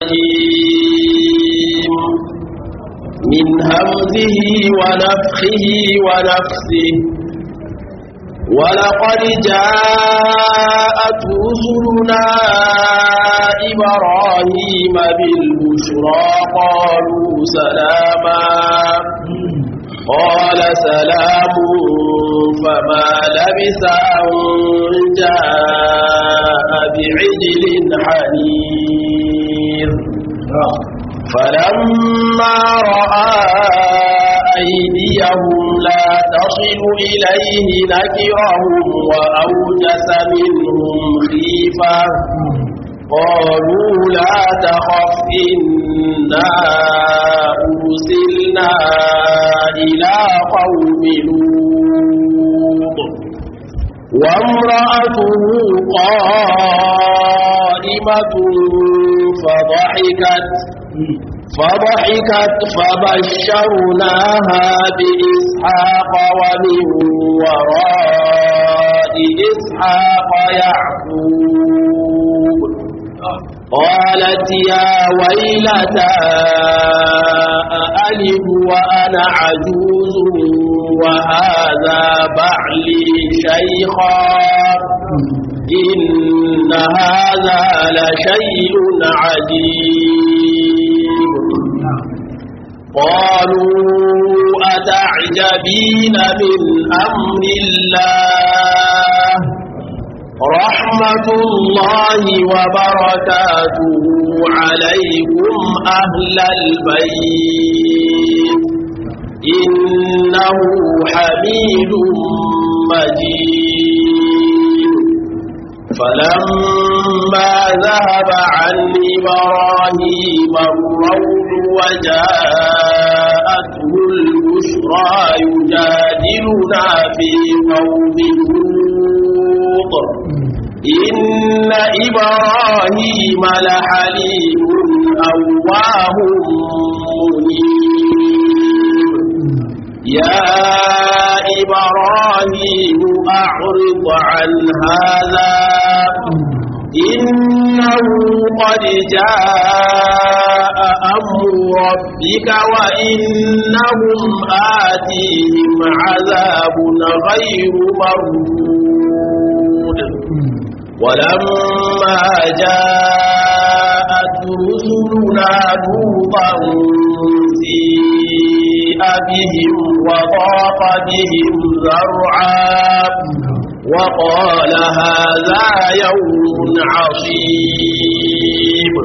الرجيم من همزه ونفخه ونفسه ولقد جاءت رسلنا إبراهيم بالبشرى قالوا سلاما قال سلام فما لبث أن جاء بعجل حنير فلما رأى أيديهم لا تصل إليه نكرهم وأوجس منهم خيفة قالوا لا تخف إنا أرسلنا إلى قوم لوط وامرأته قائمة فضحكت فضحكت فبشرناها بإسحاق ومن وراء إسحاق يعقوب قالت يا ويلتى أألد وأنا عجوز وهذا بعلي شيخا إن هذا لشيء عجيب قالوا أتعجبين من أمر الله رحمة الله وبركاته عليكم أهل البيت إنه حميد مجيد فلما ذهب عن إبراهيم الروع وجاءته البشرى يجادلنا في قوم لوط إن إبراهيم لحليم أواه منيب يا إبراهيم أعرض عن هذا إنه قد جاء أمر ربك وإنهم آتيهم عذاب غير مرود ولما جاءت رسلنا لوطا سيء بهم وضاق بهم ذرعا وقال هذا يوم عصيب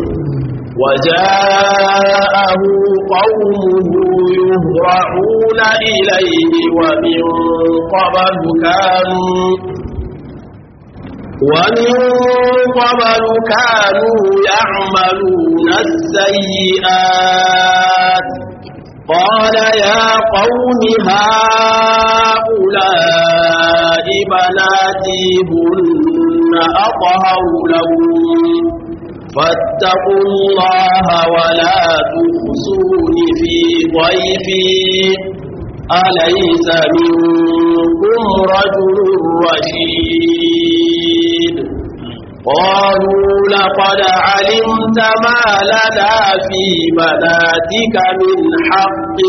وجاءه قومه يهرعون إليه ومن قبل كانوا ومن قبل كانوا يعملون السيئات قال يا قوم هؤلاء بناتي هن أطهر لهم فاتقوا الله ولا تخزون في ضيفي أليس منكم رجل رشيد قالوا لقد علمت ما لنا في بناتك من حق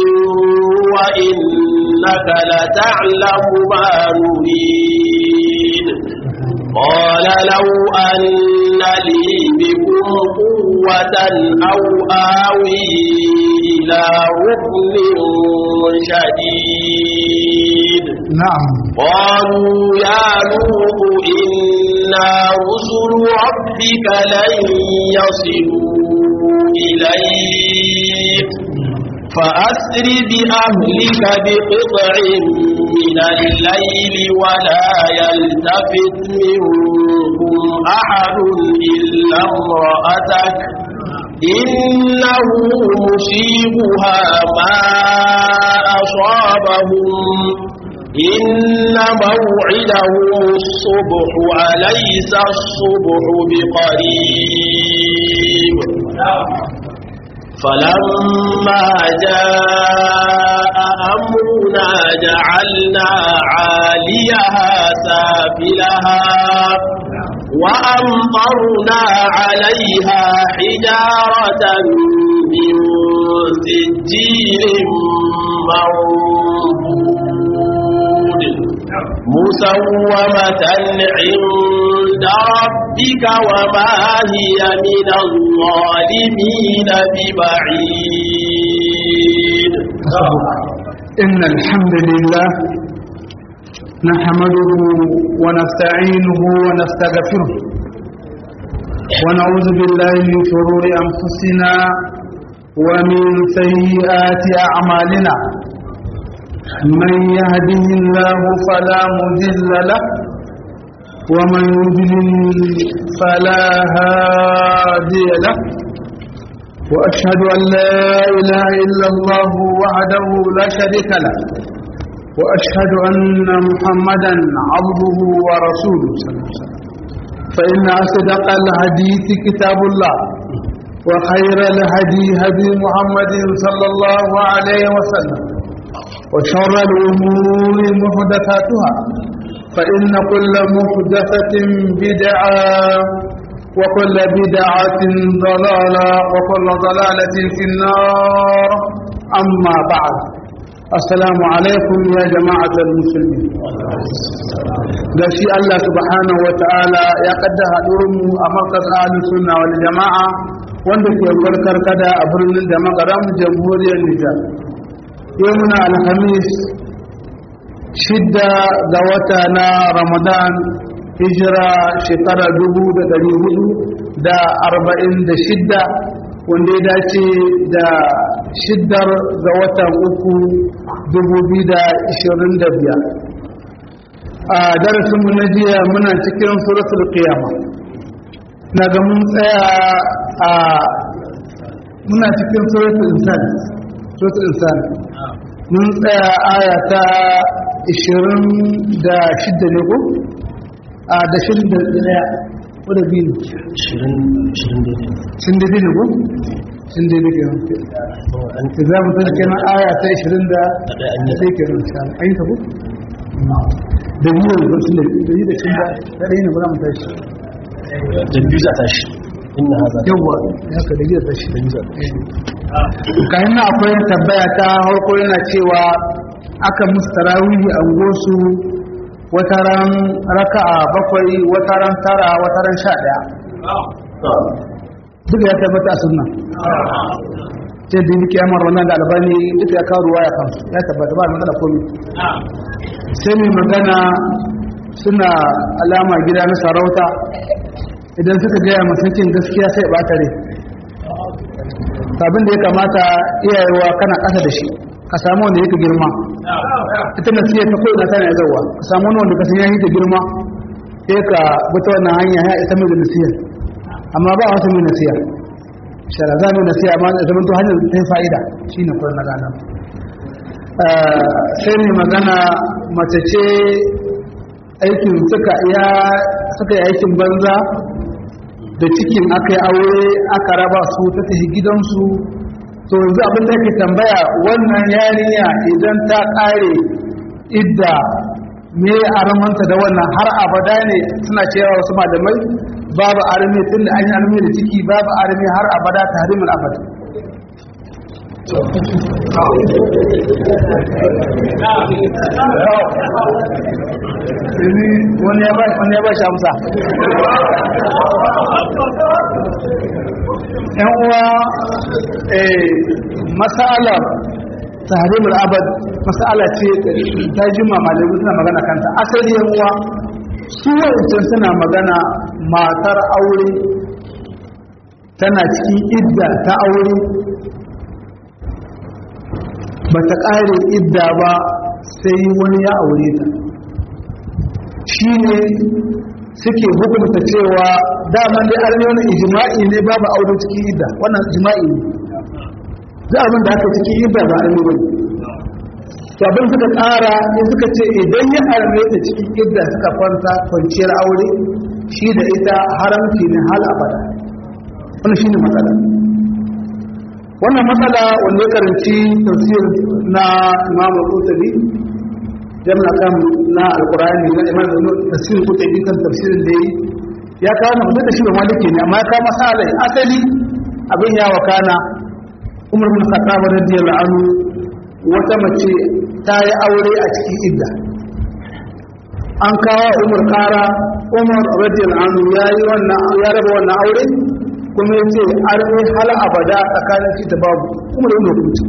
وإنك لتعلم ما نريد قال لو أن لي بكم قوة أو آوي إلى ركن شديد نعم قالوا يا لوط إنا رسل ربك لن يصلوا إليك فأسر بأهلك بقطع من الليل ولا يلتفت منكم أحد إلا امرأتك إنه مصيبها ما أصابهم إن موعدهم الصبح أليس الصبح بقريب فلما جاء أمرنا جعلنا عاليها سافلها وأمطرنا عليها حجارة من سجيل منضود مسومة عند ربك وما هي من الظالمين ببعيد إن الحمد لله نحمده ونستعينه ونستغفره ونعوذ بالله من شرور أنفسنا ومن سيئات أعمالنا من يهده الله فلا مذل له ومن يضلل فلا هادي له وأشهد أن لا إله إلا الله وحده لا شريك له وأشهد أن محمدا عبده ورسوله صلى الله عليه وسلم فإن أصدق الحديث كتاب الله وخير الهدي هدي محمد صلى الله عليه وسلم وشر الأمور محدثاتها فإن كل محدثة بدعة وكل بدعة ضلالة وكل ضلالة في النار أما بعد السلام عليكم يا جماعة المسلمين gashi Allah subhanahu wa ta'ala ya kaddara haɗurinmu a markas ahalin sunna wal jama'a wanda ke barkar kada a birnin da makaram jamhuriyar Nijar. Yau muna alhamis shidda ga wata na Ramadan hijira shekara dubu da ɗari hudu da arba'in da shidda wanda ya dace da shiddar ga watan uku dubu biyu da ishirin da biyar a darasinmu na jiya muna cikin suratul qiyama na ga mun tsaya a muna cikin suratul insan suratul insan mun tsaya aya ta ishirin da shidda ne ko a da shirin da daya ko da biyu shirin da biyu ne ko shirin da biyu ke nan za mu zai kenan aya ta ishirin da ɗaya ke nan sha an yi ta ko da biyu ne sun da biyu da shirin da ɗaya ne ba za mu tashi da biyu za ta shi inna haza yawwa ya ka da biyu da tashi da biyu za kayan na akwai tabbaya ta harko yana cewa aka musu tarawihi a gosu wataran raka'a bakwai wataran tara wataran sha ɗaya duka ya tabbata a sunna ce da yake yamar wannan da albani duka ya kawo ruwa ya kan ya tabbata ba magana komi sai mai magana suna alama gida na sarauta idan suka gaya masakin gaskiya sai ba tare abin da ya kamata iyayewa kana ƙasa da shi ka samu wanda yake girma ita na siya ta ko ina tana yazawa ka samu wani wanda ka san yayi da girma sai ka bata wannan hanya ya isa mai da nasiya amma ba wasu mai nasiya shara za mu nasiya amma da zaman to hanyar ta yi fa'ida shine kullun na gana sai ne magana mace ce aikin suka ya suka yi aikin banza da cikin aka yi aure aka raba su ta tafi gidansu to yanzu abin da ke tambaya wannan yarinya idan ta kare idda me armanta da wannan har abada ne suna cewa wasu malamai babu armi tun da an yi armi da ciki babu armi har abada ta harimul abada wani ya ba shi amsa yan uwa matsalar tahrimul abad matsala ce ta jima malamai suna magana kanta asali yan uwa su wancan suna magana matar aure tana cikin idda ta aure ba ta ƙare idda ba sai wani ya aure ta shi ne suke hukunta cewa daman dai armiyonin ijima'i ne babu aure cikin idda wannan ijima'i ne za abin da aka cikin idda ba armi ba to abin suka ƙara ne suka ce idan ya arme ta cikin idda suka kwanta kwanciyar aure shi da ita haramci ne hal abada wannan shi ne matsala wannan matsala wanda ya karanci tafsir na imam al-qurtubi jamna kan na alqur'ani na imam tafsir qurtubi kan tafsirin da yi ya kawo na mutum da shi ba maliki ne amma ya kawo masalai asali abin ya wakana umar bin khattab radiyallahu anhu wata mace ta yi aure a cikin idda an kawo umar kara umar radiyallahu anhu ya yi wannan ya raba wannan aure kuma ya ce armi hal abada tsakanin shi da babu umar yin hukunci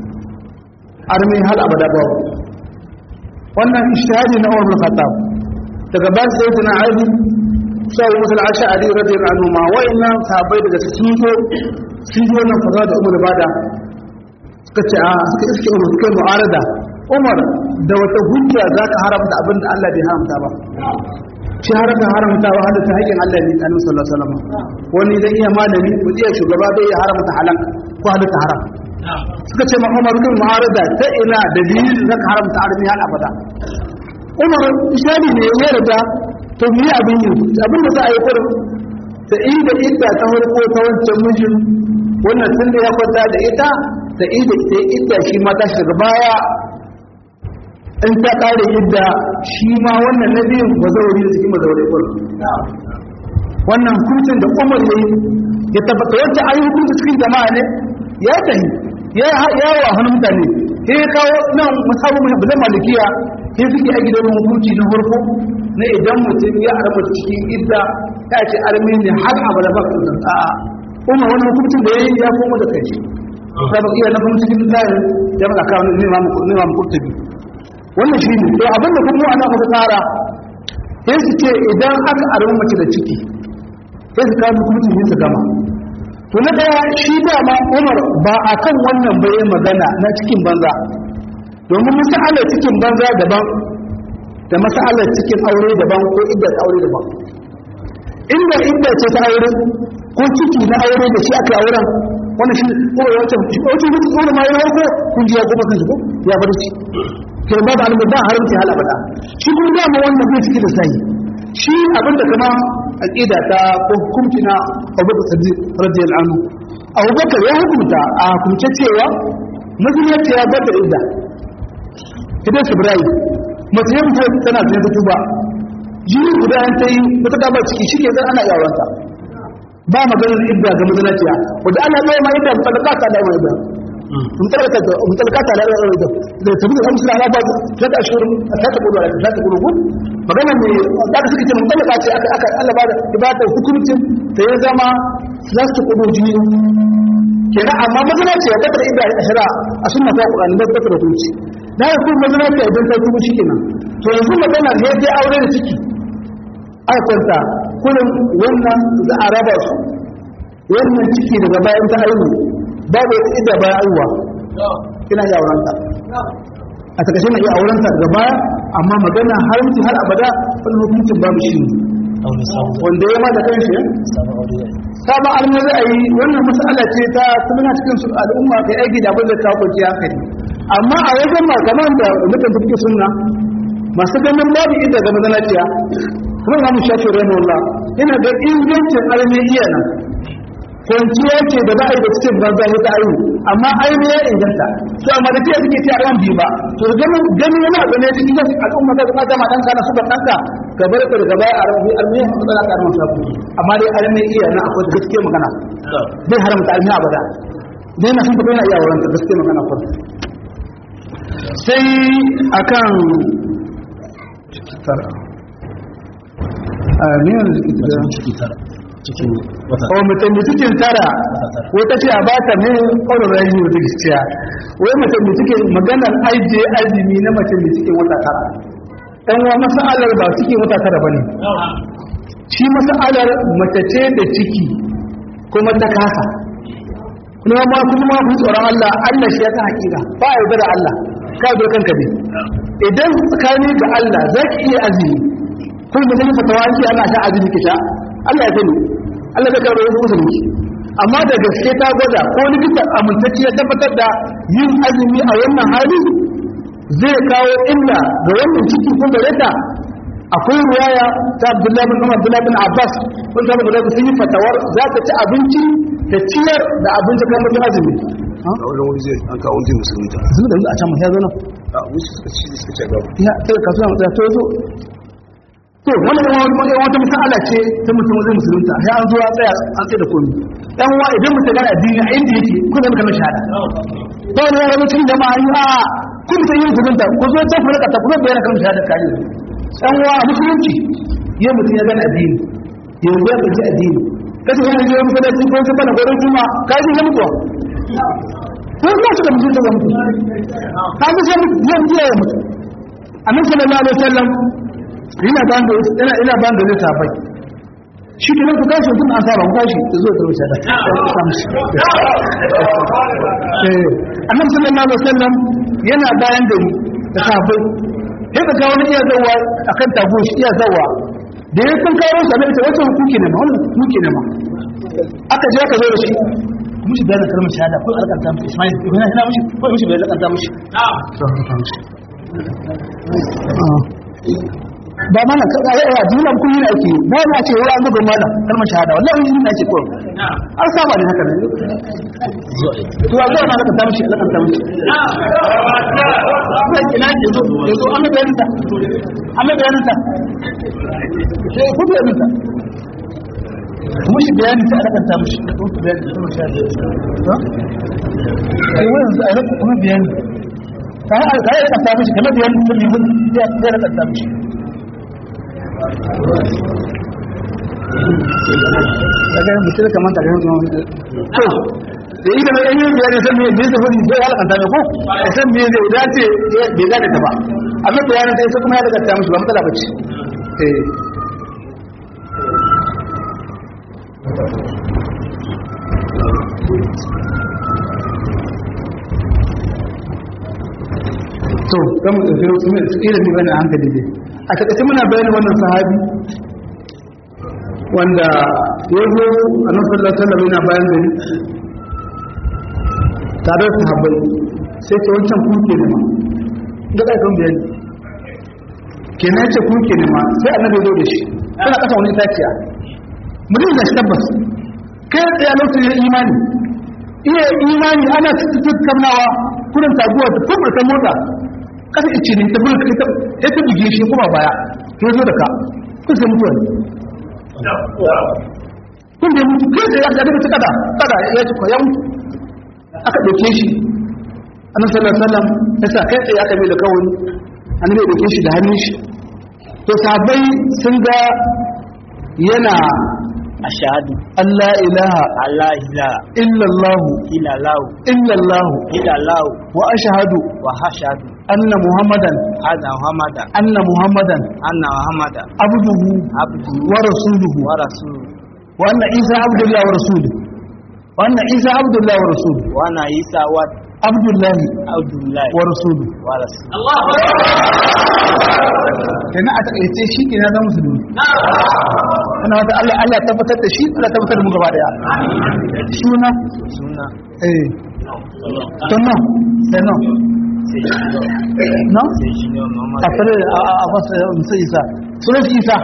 armi hal abada babu wannan ishtihadi na umar bin khattab daga ba sai tana ali sai musul ash'ari radiyallahu anhu ma wa'annan sahabbai daga sun zo sun zo nan fara da umar bada suka ce a suka iske umar suka yi mu'arada umar da wata hujja za ka haramta abin da Allah bai haramta ba shi haramta haramta wa hada ta haƙin Allah ne kanin sallallahu alaihi wasallam wani zai iya malami ko iya shugaba bai iya haramta halal ko halitta haram suka ce ma umar bin mu'arada ta ina da dalilin za ka haramta armi hal abada umar ishari ne ya yarda to mu yi abin yi abin da za a yi kurin ta inda idda ta farko ta wancan mijin wannan tun da ya kwanta da ita da inda ita idda shi ma ta shiga baya in ta kare idda shi ma wannan na biyun ba zauri da cikin mazaure kurin wannan hukuncin da umar ya yi ya tabbata wacce ayi hukunci cikin jama'a ne ya tahi ya yawa hannun mutane ya kawo nan musamman mahabbalan malikiya sai suke a gidan hukunci na farko na idan mutum ya arba cikin idda ya ce armi ne har abada ba kan zan a'a umar wani hukuncin da ya yi ya koma da kai sabon iya na kuma cikin tsarin ya maka kawo ne ma mu kurtabi wannan shi ne to abinda kuma ana muka tsara sai su ce idan aka arba mace da ciki sai su kawo hukuncin yin su gama to na daya shi dama umar ba a kan wannan bai magana na cikin banza domin masalar cikin banza daban da masalar cikin aure daban ko idda aure daban inda idda ce ta aure ko ciki na aure da shi aka auren wannan shi ko wancan wancan mutum ko ma yayi ko kun ji ya kuma kan ko ya bar shi ke ba da almu ba haramci hala bada shi kun ga mu wannan bai ciki da sai shi abinda kama aqida ta ko hukunci na Abu Bakar Siddiq radiyallahu anhu Abu Bakar ya hukunta a hukunce cewa musulunci ya bada idda idan Ibrahim mace ya mutu tana zai ta tuba jini guda an ta yi wata gaba ciki shi ke zan ana yawanta ba maganar idda ga mazalaciya wadda ana zai ma idda mutalaka ta da mai da mutalaka ta da mai da da tabi da hamsin ala ba ta ta shirin ta ta gudu ta ta gudu magana ne da ka suke ce mutalaka ce aka aka Allah ba da ibada hukuncin da ya zama za su gudu jini kenan amma mazalaciya ta da idda a shara a sunna ta Qur'ani da ta da hukunci da ya kuma mazalaciya idan ta tuba shikenan to yanzu magana ne sai aure da ciki aka kwanta kullum wannan za a raba su wannan ciki daga bayan ta haihu babu wata idda bayan haihuwa ina iya aurenta a takashe na iya aurenta daga baya amma magana haramci har abada wani hukuncin babu shi wanda ya ma da kan shi sabon arna za a yi wannan mas'ala ce ta kuma cikin su al'umma kai aiki da abin da ta kwanci hankali amma a wajen malaman da mutum da suke sunna masu ganin babu idda ga mazanaciya kuma na mushafi rahimahullah yana da ingancin arme iya nan kwanciya ce da za a yi da cikin banza ta ayu amma aini ya inganta to amma da kiyaye suke cewa ran biyu ba to ganin ganin yana da ne cikin al'umma da kuma jama'a dan kana su ba danka ka bar ka daga baya a rabi arme ya fada ka arme sabu amma dai arme iya nan akwai gaskiya magana bai haramta arme abada dai na sun fito yana iya wurin gaskiya magana ko sai akan a ne ciki tara cikin wata o mutum da cikin tara wata ce a ba ta ne ƙaunar rayu da gaskiya wai mutum da cikin maganar aije azumi na mutum da cikin wata tara ɗan wa masa'alar ba cikin wata tara ba ne shi masa'alar mace ce da ciki kuma ta kasa kuma ma kuma ma kun tsoron Allah Allah shi ya ta hakika ba a yarda da Allah ka zo kanka ne idan tsakani ga Allah za ki iya azumi kun da zai fatawa an ce ana sha azumi ki sha Allah ya sani Allah zai karɓar wasu musulunci amma da gaske ta gwada ko likita amintacci ya tabbatar da yin azumi a wannan hali zai kawo illa ga wannan ciki ko gare ta akwai ruwaya ta Abdullahi bin Umar Abdullahi bin Abbas kun samu guda sun yi fatawar za ta ci abinci ta ciyar da abinci kan mutum azumi a wani wani zai an kawo zai musulunta sun da a can mu ya zo nan a wuce suka ci suka ce gaba ya kai kasuwa mu ta zo to wannan wani wata masala ce ta mutum zai musulunta sai an zo a tsaya an tsaye da komai dan wa idan mutum gana addini a inda yake ko zai kalmar shahada to ne ya zama cikin jama'a yi a kun mutum yin musulunta ko zo ta fara ta kuma bayyana kalmar shahada kare dan wa musulunci ya mutum ya gana addini yanzu ya gaji addini kace yana je masallaci ko sai bana gurin juma kai ji mutuwa ko ba shi da mutunta ga mutum ka ga sai mutum ya mutu ya mutu annabi sallallahu alaihi wasallam ina ban da ina ina ban da ne tafai shi ke nan ku tashi tun an saba ku tashi ku zo da wuce da eh annabi sallallahu alaihi wasallam yana bayan da ni da tafai sai ka ga wani iya zawa akan tago shi iya zawa da ya kun kawo sa ne wata hukuki ne ma wannan hukuki ne ma aka je aka zo da shi kuma shi bayan kalmar shahada ko alƙanta mishi Ismail ko yana mishi ko mishi bai alƙanta mishi ba mana ka ga yawa dinan kun yi ake ba na ce wai an buga mana kalmar shahada wallahi yin na ce ko an saba ne haka ne to a zuwa na ka tamshi Allah kan tamshi sai kina ke zo yanzu an ga yanta an ga yanta sai ku da yanta kuma shi bayani ta Allah kan tamshi ko ku bayani kalmar shahada ha ai wannan sai Allah kuma bayani kai kai ka tamshi kamar bayani kun yi ya ya ka tamshi daga mutum kamar ta gani kuma to da ita mai yanyin biyar da san me me zai fadi sai halaka ta ko da san me zai dace bai gane ta ba amma bayanin sai sai kuma ya daga ta musu ba matsala bace eh to kan mu tafi kuma ilimi bane hankali dai a takaice muna bayanin wannan sahabi wanda ya zo a nan sallallahu alaihi yana bayan gari tare da sahabbai sai ce wancan kuke ne ma da kai kan bayani kenan ce kuke ne ma sai annabi zo da shi kana kasa wani itaciya mutum da shi tabbas kai tsaye lokacin imani iya imani ana tattaunawa kudin taguwa da kuma ta mota kasa ice ne ta bulka ita ya ta buge shi kuma baya ya zo da ka kun sai mutuwa ne kun da mutu kai da ya ga daga kada kada ya ci ko ya mutu aka dauke shi annabi sallallahu alaihi wasallam ya sa kai tsaye aka mai da kawai annabi ya dauke shi da hannun shi to sahabbai sun ga yana ashhadu Allah ilaha alla ilaha illallah illallah illallah illallah wa ashhadu wa hashadu anna muhammadan anna muhammada anna muhammadan anna muhammada abduhu abdu wa rasuluhu wa rasuluhu wa anna isa abdullah wa rasuluhu wa anna isa abdullah wa rasuluhu wa anna isa wa abdullah abdullah wa rasuluhu wa rasuluhu kenan a takaice shi ke na zama musulmi kana wata Allah Allah tabbatar da shi Allah tabbatar da mu gaba daya suna suna eh to no sai no sai shi no sai shi ne muhammad a fara a fasa musa isa sunan shi isa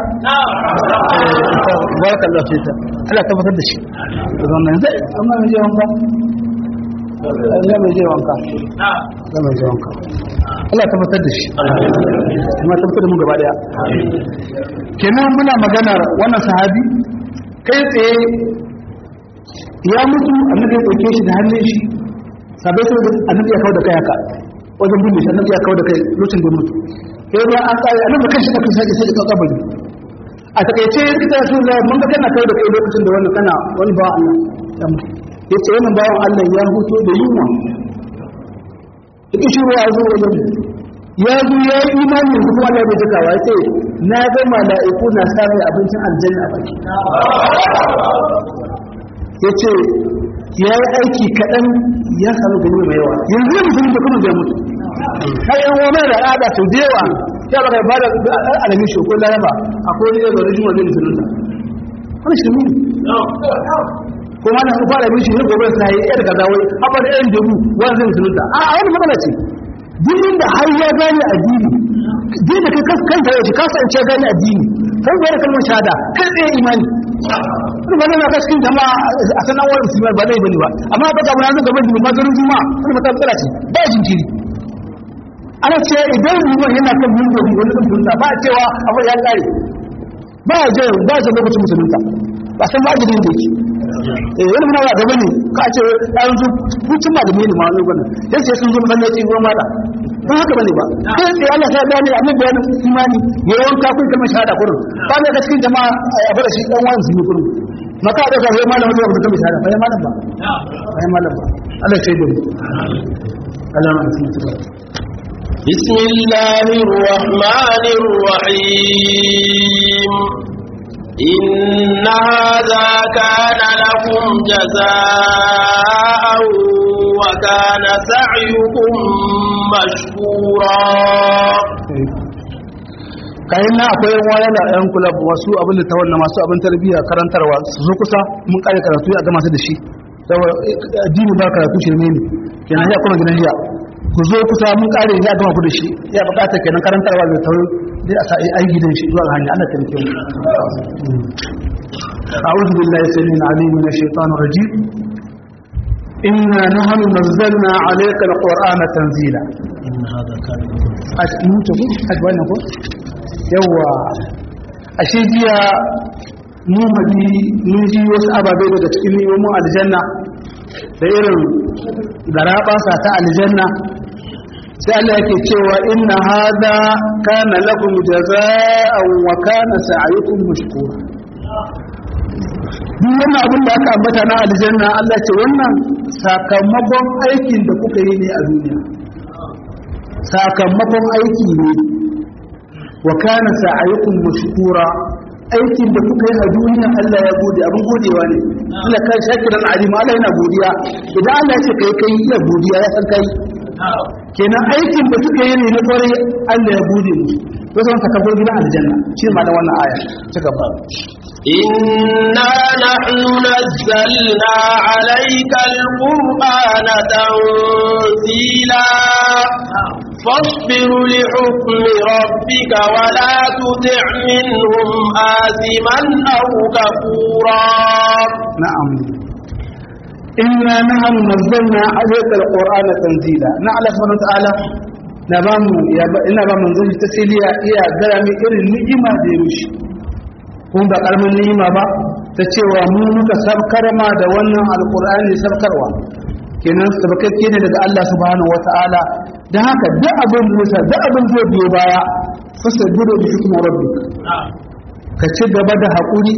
barka Allah sai ta Allah tabbatar da shi to wannan zai amma mai je wanka Allah mai je wanka Allah mai je wanka Allah tabbatar da shi amma tabbatar da mu gaba daya kenan muna maganar wannan sahabi kai tsaye ya mutu annabi ya dauke shi da hannun shi sabai sai annabi ya kawo da kai haka wajen bin shi annabi ya kawo da kai lokacin da ya mutu sai ba an tsaya annabi kan shi da kan sai sai ka kabari a takaice kita su da mun ga kana kawo da kai lokacin da wannan kana wani ba Allah ya mutu yace wannan bawan Allah ya huto da yunwa duk shi ya zo wajen ya zo ya yi imani da kuma Allah bai jika wa sai na ga mala'iku na samun abincin aljanna a baki yace ya yi aiki kaɗan ya samu gani mai yawa yanzu ya musulun da kuma zai mutu har yan wani da ada to da yawa ya baka ba da alamin shi ko laraba akwai wani yau da rajin wani musulun da wani shi mu kuma na fara bin shi ne gobe sai ya daga zawai abba da yan dubu wani zai musulun da a wani matsala ce dinin da har ya gane addini din da kai kanka yau ka kasance gane addini kan bayar kalmar shahada kai tsaye imani wani ba na kaskin jama'a a sanar wani musulmai ba zai bane ba amma ba ga munazin gaban jini mazarin juma'a wani mata matsala ce ba jinkiri ana ce idan liman yana kan mun gobe wani kan tunta ba a cewa abu ya kare ba ya je ba ya lokacin musulunta ba san ba gidan da yake eh wani muna ba gaba ne ka ce ɗayan su hucin ba da mini ma wani gwanin sai sai sun zo masallaci ruwan mata ba haka bane ba sai sai Allah sai gane annabi bayanin imani ya wanka kun kalmar shahada kurin ba ne ga cikin jama'a a fara shi dan wani sun kurin maka da sai malam da kalmar shahada bai malam ba bai malam ba Allah sai da Allah ma sun tsara بسم الله الرحمن الرحيم إن هذا كان لكم جزاء وكان سعيكم مشكورا kayan na akwai yan waya da yan kula wasu abin da tawalla masu abin tarbiyya karantarwa su zo kusa mun kare karatu a gama su da shi saboda addini ba karatu shi ne kenan ya kuma gidan jiya ku zo kusa mun kare ya gama ku da shi ya bukata kenan karantarwa da tawo dai a sa ai gidan shi zuwa hanya Allah ta rike mu أعوذ بالله السميع العليم من الشيطان الرجيم إنا نحن نزلنا عليك القرآن تنزيلا إن هذا كان mutu ku hajji wannan ko yawa ashe jiya mu hadi mun ji wasu ababai daga cikin ni'imomin aljanna da irin garabasa ta aljanna sai Allah yake cewa inna hada kana lakum jazaa'an wa kana sa'yukum mashkura duk wannan abin da aka ambata na aljanna Allah ce wannan sakamakon aikin da kuka yi ne a duniya sakamakon aiki ne wa kana sa'ayukum mashkura aikin da kuka yi a duniya Allah ya gode abin godewa ne Allah kan shakiran alima Allah yana godiya idan Allah ya ce kai kai ya godiya ya san kai kenan aikin da suka yi ne na kwarai Allah ya gode musu wasu wani sakamakon gidan aljanna shi ma da wannan aya ta gaba إنا نحن نزلنا عليك القرآن تنزيلا فاصبر لحكم ربك ولا تطع منهم آثما أو كفورا نعم إنا نحن نزلنا عليك القرآن تنزيلا نعلم سبحانه وتعالى نبام يا إنا بام نزل تسليا يا درامي إرن نعمة ديروش kun ba karamin ni'ima ba ta cewa mu muka sabkar ma da wannan alkur'ani sabkarwa kenan sabakakke ne daga Allah subhanahu wata'ala dan haka duk abin musa duk abin zai biyo baya fasabiru bi hukmi rabbik ka ci gaba da haƙuri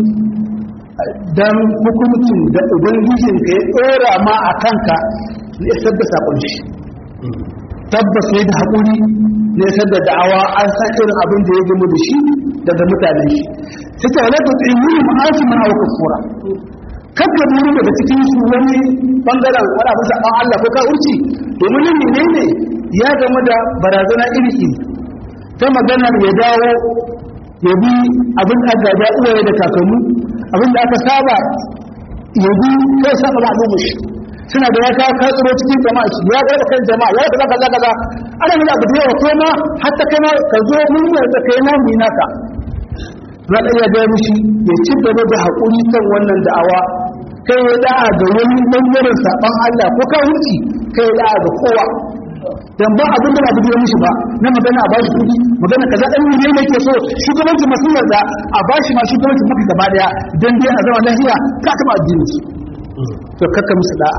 dan hukuncin da ubangijin ka ya tsora ma a kanka ne isar da sakon shi tabbas ne da haƙuri ne isar da da'awa an san irin abin da ya gama da shi daga mutanen shi sai ta wala ta tsimuni ma'ashi mana wa kafura kakka buru daga cikin su wani bangaren wani abin saɓan Allah ko kawurci domin yin menene ya gama da barazana iri iri ta maganar ya dawo ya bi abin da aka ga uwaye da kakannu abin da aka saba ya bi kai saba al'umma shi suna da ya kawo katsuro cikin jama'a shi ya ga kan jama'a ya ga kaza kaza ana nuna abu da yawa ko ma hatta kai ma ka zo mun yi da kai na mu naka na da ya ga mishi ya ci gaba da hakuri kan wannan da'awa kai ya da'a ga wani bangaren saban Allah ko ka wuce kai ya da'a ga kowa dan ba abin da ba biyo mishi ba na magana a bashi kudi magana kaza dan ne yake so shugabanci masu yarda a bashi ma shugabanci maka gaba daya dan dai a zama lafiya ka taba addini to kakka musu da'a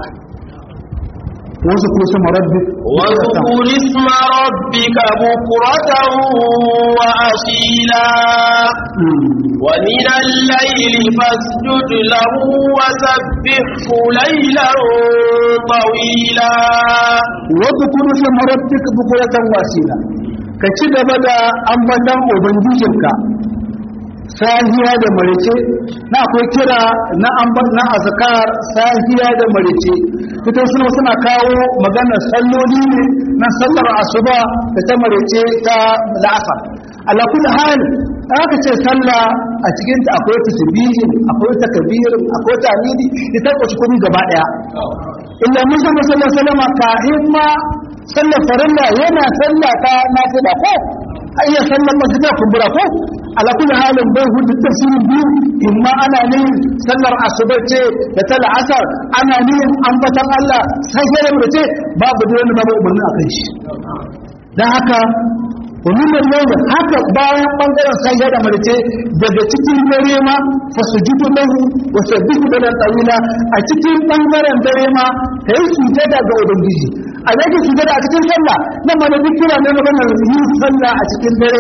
wasu kuma sama rabbi واذكر اسم ربك بكرة وأصيلا ومن الليل فاسجد له وسبحه ليلا طويلا wasu kuma sama rabbi ka bukuratan wasila ka ci gaba da ambatan ubangijinka sahiya da marice na akwai kira na amban na azkar sahiya da marice ita suna suna kawo maganar salloli ne na sallar asuba da ta marice ta la'asar ala kulli hal aka ce sallah a cikin ta akwai tasbihin akwai takbirin akwai tahmidi ita ko shi kuma gaba daya illa mun san sallallahu alaihi wasallam ka himma sallar farilla yana sallah ta nafila ko ayya sallar masjida kumbura ko ala kulli halin bai hudu tafsirin biyu imma ana ne sallar asuba ce da ta la'asar ana ne ambatan Allah sai sai da ce babu da wani babu umarni a kai shi dan haka ومن الليل haka bayan bangaren sai da marce daga cikin dare ma fasujudu lahu wa sabbihu lahu tawila a cikin bangaren dare ma kai sujada ga ubangiji a yake sujada a cikin sallah nan ma da kira ne maganar yin sallah a cikin dare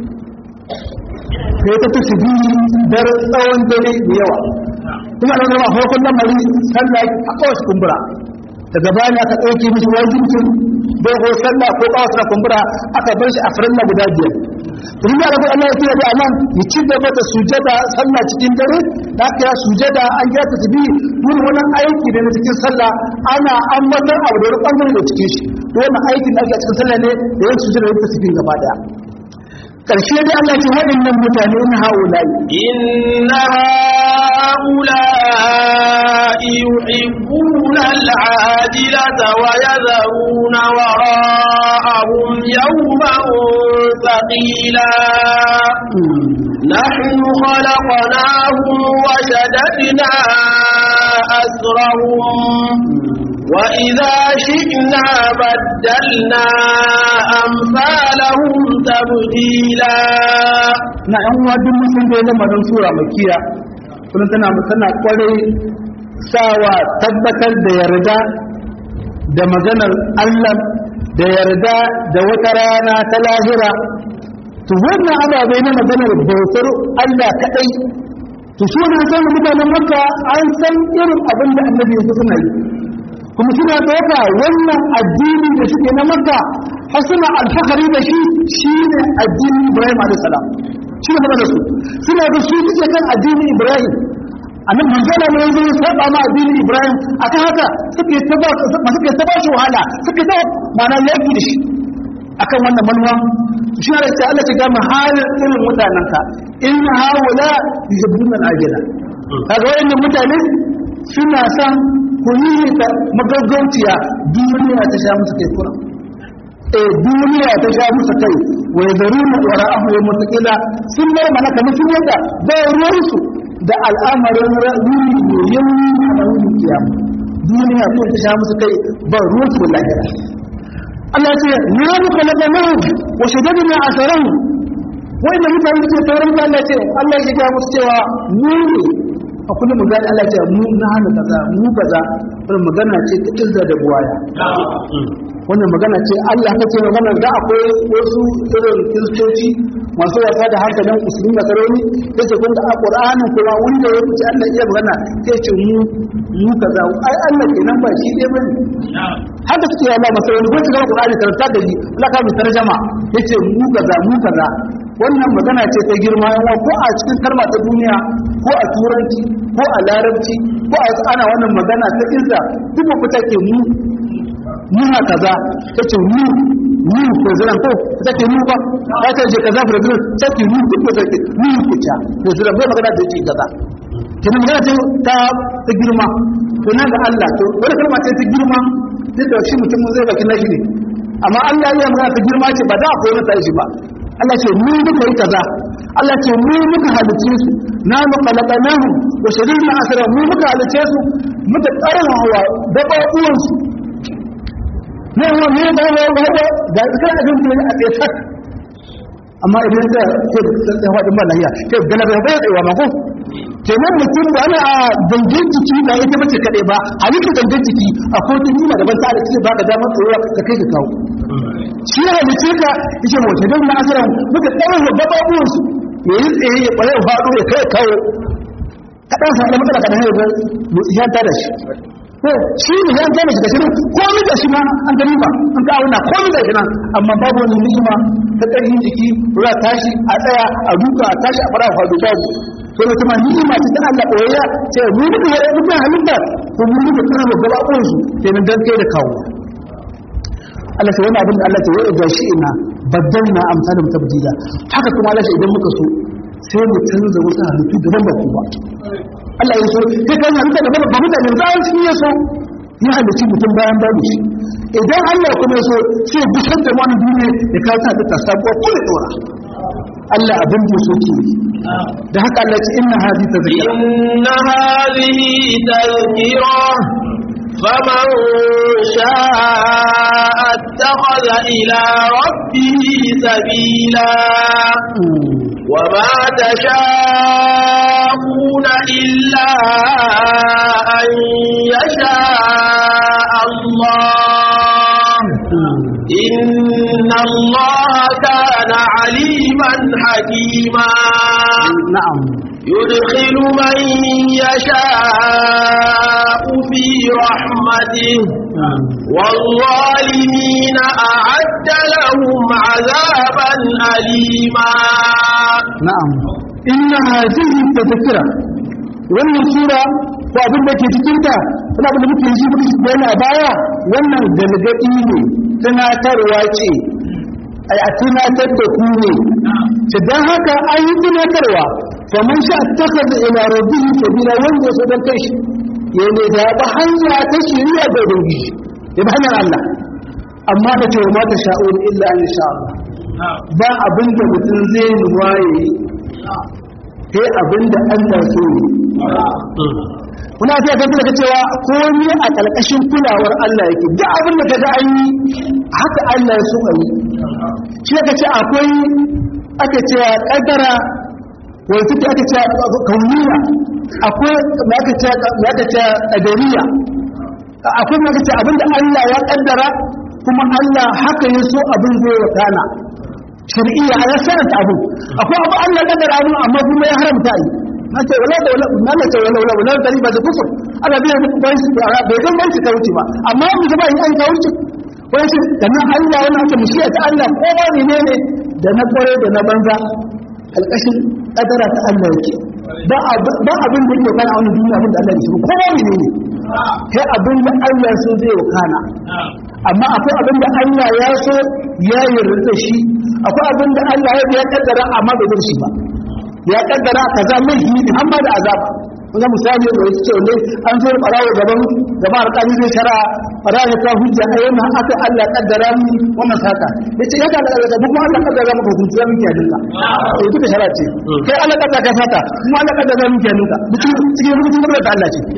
kai ta tafi dar tsawon dare da yawa kuma da zama farkon lamari sallah a kawai kumbura daga bayan aka ɗauke mishi wajibcin dogo sallah ko kawo suna kumbura aka bar shi a farilla guda biyar tun da rabu Allah ya kira da anan ya ci gaba da sujada sallah cikin dare da aka ya sujada an ya ta tabi duk wani aiki da na cikin sallah ana ambatar abu da wani bangare da cikin shi to wannan aikin da ake a cikin sallah ne da yin sujada da tasbih gaba daya karshe dai Allah ya ce waɗannan mutane in haulai إن هؤلاء يحبون العاجلة ويذرون وراءهم يوما ثقيلا نحن خلقناهم وشددنا أسرهم وإذا شئنا بدلنا أمثالهم تبديلا na ‘yan wadun mutum da ya lamarin sura makiya kuma tana tana kwarai sawa tabbatar da yarda da maganar Allah da yarda da wata rana ta lahira to wannan ababe na maganar bautar Allah kaɗai to su ne san mutanen makka an san irin abin da annabi ya suna yi kuma suna ɗauka wannan addini da suke na makka har suna alfahari da shi shi ne addinin ibrahim a.s. shi ne da su suna da su suke kan addinin ibrahim a nan manzana ne yanzu ya saba ma addinin ibrahim a kan haka suke ta ba suke ta ba shi wahala suke ta mana yaki da shi akan wannan manuwa shi ne sai Allah ya ga mu halin irin mutanen ka in haula yuhibbuna al-ajila kaga wayannan mutane suna san ku yi ta magaggauciya duniya ta sha musu kai kura eh duniya ta sha musu kai wa yazaruna wara'ahu wa mutaqila sun bar mana kamar sun yadda ba ruwansu da al'amarin wuri ne yayi a wuri kiyama duniya ko ta sha musu kai ba ruwansu da lahira Allah ce na muka na gamahu wa shaddadina asarahu wanda mutane suke taurin da Allah ce Allah ya ga musu cewa mu ne a kullum mu gani Allah ce mu na hana kaza mu kaza wannan magana ce ta izza da buwaya wannan magana ce Allah ta ce magana da akwai wasu irin kiristoci masu wasa da hankalin musulmi da saroni sai ce kun da a Qur'ani kuma wanda ya fice Allah iya magana sai ce mu mu kaza ai Allah kenan ba shi dai bane haka suke yi Allah masaroni ko cikin Qur'ani karanta da ni Allah ka mu tarjama yace mu kaza mu kaza wannan magana ce ta girma yawa ko a cikin kalma ta duniya ko a turanci ko a larabci ko a ana wannan magana ta izza duk ba take mu muna kaza ta ce mu mu president ko ta ce mu ba ta ce je kaza president ta ce mu duk ba take mu ku ta president bai magana da ce kaza kin magana ce ta ta girma to na ga Allah to wani kalma ce ta girma duk da shi mutum zai baki nashi ne amma Allah ya magana ta girma ce ba da akwai wani ta shi ba Allah ce mu muka yi kaza Allah ce mu muka halice su na muqallaqanahu wa sharirna asra mu muka halice su muka tsara hawa da babuwan su ne wa ne da wa wa ga kan abin da a tsaye sak amma idan ka ce da sai wadin malahiya ke gana bai bai tsaye ma ko kenan mutum da ana a dangin jiki ba ita bace kadai ba halittar dangin jiki akwai wata nima daban ta da ce ba ka damar tsoro ka kai ka kawo shi ya halice ka yake wace don na asirar muka tsawon da babuwansu ya yi tsaye ya ƙwaye ya faɗo ya kai kawo kaɗan sa da matsala kaɗan ya zai ya ta da shi ko shi ne ya ta da shi da shi komi da shi ma an gani ba an ka auna komi da shi nan amma babu wani ni'ima ta ƙarfin jiki ruwa tashi a tsaya a duka a tashi a fara faɗo babu to da kuma ni'ima ce ta Allah ɓoyayya ce mu muka yi muka halitta ko mu muka tsara da gabaɓuwansu kenan dan kai da kawo Allah ce wani abin da Allah ce wai ga shi ina baddalna amsalin tabdila haka kuma Allah ce idan muka so sai mu canza wasu halittu daban ba ku ba Allah ya so sai kan halitta daban ba mutane za su ya so ya halicci mutum bayan babu shi idan Allah kuma ya so sai busar da wani duniya ya kawo ta ta sabuwa ko ya dora Allah abin da so ke da haka Allah ce inna hadi tazkira inna hadhihi tazkira فمن شاء اتخذ اتخذ إلى ربه سبيلا وما تشاءون إلا أن يشاء الله إن الله كان عليما حكيما na'am يدخل من يشاء في رحمته والظالمين أعد لهم عذابا أليما na'am inna hadhihi tadhkira wannan sura ko abin da ke cikin ta wani abin da muke yi muke bayani a baya wannan galgadi ne tunatarwa ce ai a tunatar da ku ne to dan haka an yi tunatarwa fa man sha takhadha ila rabbihi sabila wanda ya so dan kai shi ya ne da ba hanya ta shiriya da ubangiji ya ba hanyar Allah amma da ce ma ta sha'un illa an sha Allah ba abin da mutum zai nuwa ya yi sai abin da Allah so yi kuna ta ga daga cewa komai a ƙarƙashin kulawar Allah yake duk abin da kaga an yi haka Allah ya so a yi shi aka ce akwai aka ce kaddara wani suke aka ce kauniya akwai da aka ce da aka ce qadariya akwai da aka ce abin da Allah ya kaddara kuma Allah haka ya so abin zai wakana shari'iyya a yasarar ta abu akwai abu Allah kaddara abu amma kuma ya haramta yi na ce wala da wala na na ce wala wala wala da riba da kusur Allah bai bai su bai ga bai su kauce ba amma mu ga bai an kauce wai shi dan Allah wannan ake mushiya ta Allah ko ba ne ne da na kware da na banza alƙashin kadara ta Allah yake ba ba abin da yake kana a wannan duniya abin da Allah ya so ko ba ne ne kai abin da Allah so zai wakana amma akwai abin da Allah ya so ya yarda shi akwai abin da Allah ya kaddara amma bai yarda shi ba ya kaddara kaza laifi ne amma da azaba kuma misali da yake cewa ne an zo barawo gaban gaban alƙali zai shara barawo ta hujja a yana aka Allah kaddara mu wannan saka yace ya ga da kuma Allah kaddara maka hukunci ya miki yadinka to duka shara ce kai Allah kaddara ka saka kuma Allah kaddara miki yadinka cikin cikin hukuncin da Allah ce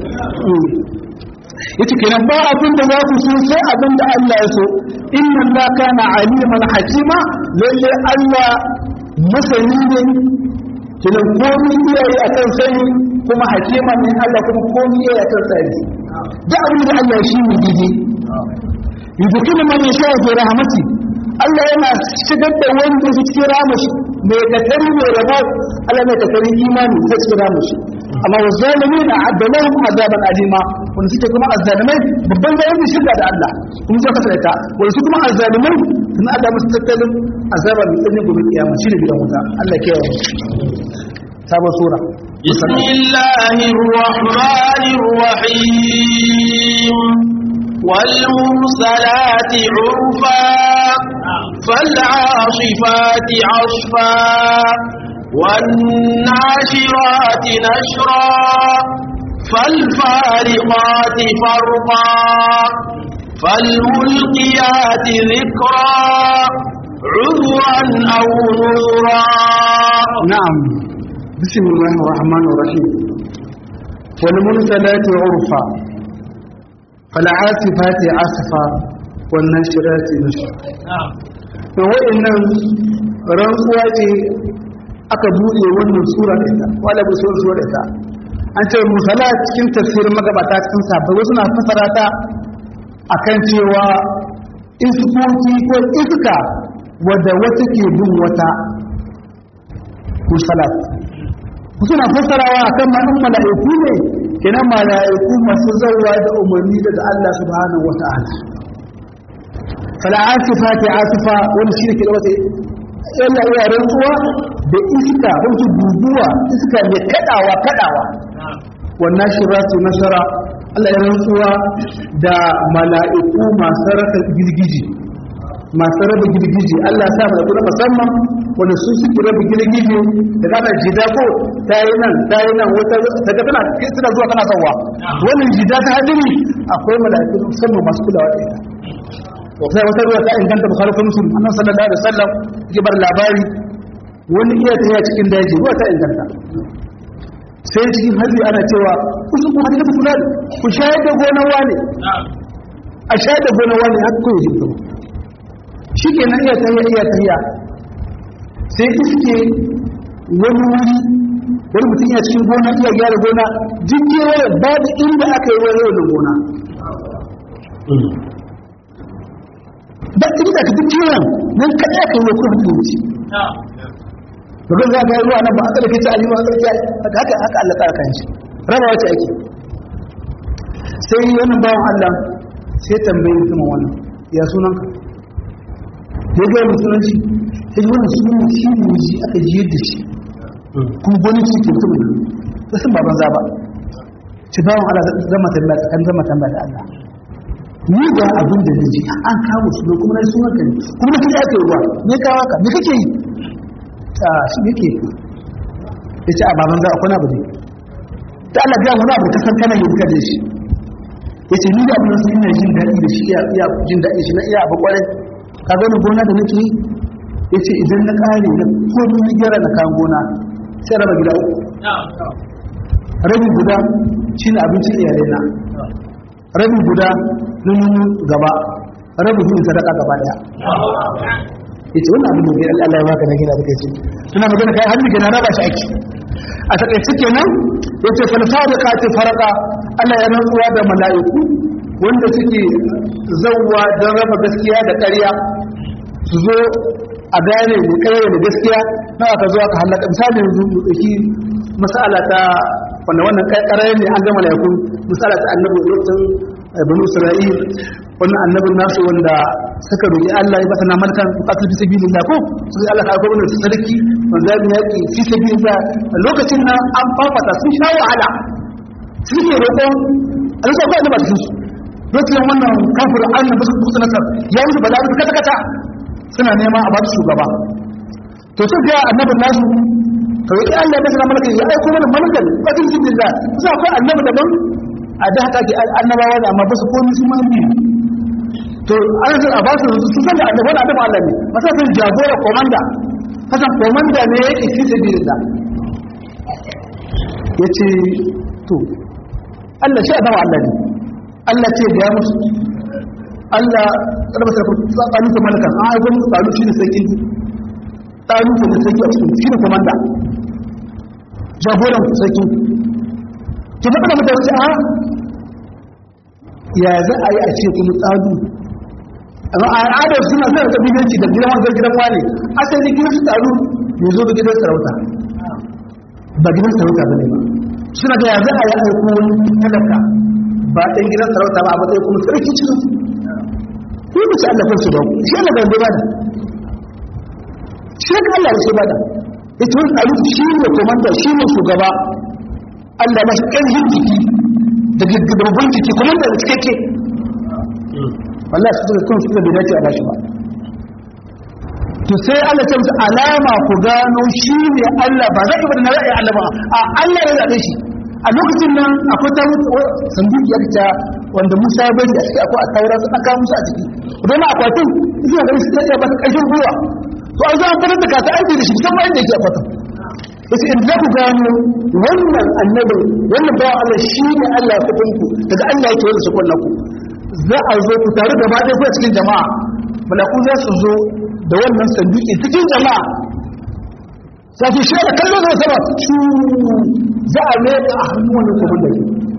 yace kenan ba abin da za ku so sai abin da Allah ya so inna Allah kana aliman hakima lalle Allah masani ne kenan komai iyaye akan sani kuma hakima ne Allah kuma komai iyaye akan sani da abin da Allah shi ne dide yudkinu man yasha fi rahmati Allah yana shigar da wanda ya cikin ramashi mai katari mai rabo Allah mai katari imani ta cikin ramashi amma wa zalimin a'adda lahum azaban alima wanda suke kuma azzalimai babban zalimi shirka da Allah kuma zai kasance ta wanda su kuma azzalimai sun ada musu tattalin azaban tsanin gobe kiyama shine gidan wuta Allah ke yawa sabon sura بسم الله الرحمن الرحيم والمرسلات عرفا فالعاصفات عصفا والناشرات نشرا فالفارقات فرقا فالملقيات ذكرا عذرا أو نذرا نعم بسم الله الرحمن الرحيم والمرسلات عرفا فالعاصفات عصفا والناشرات نشرا to wa'annan rantsuwa ce aka buɗe wannan sura da ita wala bu sura da ita an ce musala cikin tafsirin magabata cikin sabai wasu na fasara ta akan cewa iskoki ko iska wadda wata ke bin wata musalat suna fassarawa akan ma'an mala'iku ne kenan mala'iku masu zauwa da umarni daga Allah subhanahu wata'ala fala asifati asifa wani shi ne ke da wata yalla iya rantsuwa da iska wasu guguwa iska mai kadawa kadawa wannan shiratu nasara Allah ya rantsuwa da mala'iku masu raka girgiji masu raba girgiji Allah ya sa mala'iku na musamman wanda su suke raba girgiji da kana jida ko ta yi nan ta yi nan wata ta ga tana suna zuwa kana sauwa wannan jida ta hadiri akwai mala'iku musamman masu kulawa da ita sai wata ruwa ta inganta bukhari ko muslim annabi sallallahu alaihi wasallam yake bar labari wani iya ta cikin daji ruwa ta inganta sai cikin hajji ana cewa kusa ku hajji ku kula ku shayar da gonar wani a shayar da gonar wani haka kawai jin shi ke nan iya tahiya iya tahiya sai iske wani wuri wani mutum ya cikin gona iya gyara gona duk kewaye babu inda aka yi wani yau da gona ba ta da ka duk kewayen nan kaɗai aka yi wa kuma da wuce domin za ka yi ruwa nan ba a tsarki ta aliyu a tsarki haka haka Allah tsara kan shi raba wace ake sai wannan bawan Allah sai tambayi mutumin wannan ya sunan ka ya ga mutumin shi sai wannan sunan shi ne ji aka ji yadda shi kuma gwanin shi ke mutumin da sun baban za ba ci bawan Allah zama tambaya kan zama tambaya da Allah ni ga abin da ji an kawo su ne kuma na sunan ka ne kuma na kike ake ruwa ne kawo ka me kake yi ta shi yake ya ce a baban za a kwana ba ne ta Allah biya wani abu kasan kana yi duka da shi ya ce ni da abin sun ina jin daɗi da shi iya jin daɗi shi na iya abu kwarai ka gani gona da nake yi ya ce idan na ƙare na komi na gyara na kayan gona sai raba gida uku rabi guda shi ne abincin iyalai na rabi guda na nunu gaba rabi hudu sadaka gaba daya yace wannan abin da Allah ya baka na gina da kai ce tuna magana kai hannu gina na ba shi aiki a takaice kenan yace fal fariqati farqa Allah ya rantsuwa da mala'iku wanda suke zawwa don raba gaskiya da ƙarya su zo a gane da ƙarya da gaskiya na aka zo aka halaka misali yanzu mu dauki mas'ala ta wanda wannan ƙarya ne an ga mala'iku misala ta annabi lokacin banu isra'il wannan annabin nasu wanda suka roƙi Allah ya bata na malkan bukatar fi sabilillah ko sai Allah ka gwamnati su sarki wanda ya yaki fi sabilillah lokacin nan an fafata sun sha wahala suke roƙon Allah sai ba da su lokacin wannan kafir annan ba su kusa nasar ya musu bala'i kata kata suna nema a ba su shugaba to sai ga annabin nasu ka roƙi Allah ya bata na malkan ya aiko mana malkan bukatar fi sabilillah sai akwai annabi daban a da haka ke annabawa ne amma ba su komi su man biyu to ana san a ba su su san da annabawa da Allah ne masa san jagora komanda kasan komanda ne yake fi sabilillah yace to Allah shi adawa Allah ne Allah ce ga musu Allah karba ta tsakanin ku malaka an aiko musu tsaro shi ne sarki tsaro ne sarki a cikin shi ne komanda jagoran sarki ki faɗa da mutane a ya za a yi a ce kuma tsadu amma a al'adar suna sa da bidanci da gidan wanda gidan wani asali gidan su taru ne zo da gidan sarauta ba gidan sarauta ba ne ba suna da ya za a yi aiko wani talaka ba ɗan gidan sarauta ba a matsayin kuma sarki cikin su ko ba su Allah kansu ba shi Allah bai ba da shi ka Allah ya ba da ita wani tsaro shi ne komanda shi ne shugaba Allah ba shi ƙarfin jiki da gaggabin jiki kuma da cikakke wallahi su suka kansu da bai dace a bashi ba to sai Allah ce musu alama ku gano shi ne Allah ba zai ibada na ra'ayi Allah ba a Allah ya zaɓe shi a lokacin nan akwai ta sanduki ya ta wanda Musa ya bari a ciki akwai a taura su aka musu a ciki don akwatin suna ganin su iya ba su ƙarfin gwiwa to an zo an fitar da kasa aiki da shi musamman inda yake akwatin yace in za ku gano wannan annabi wannan bawan Allah shi ne Allah ya kudin ku daga Allah yake wanda su kunna ku za a zo ku tare da ɗaya ku cikin jama'a malaku za su zo da wannan sanduki cikin jama'a sai su shi da kallon zai sama su za a leka a hannun wannan kuma da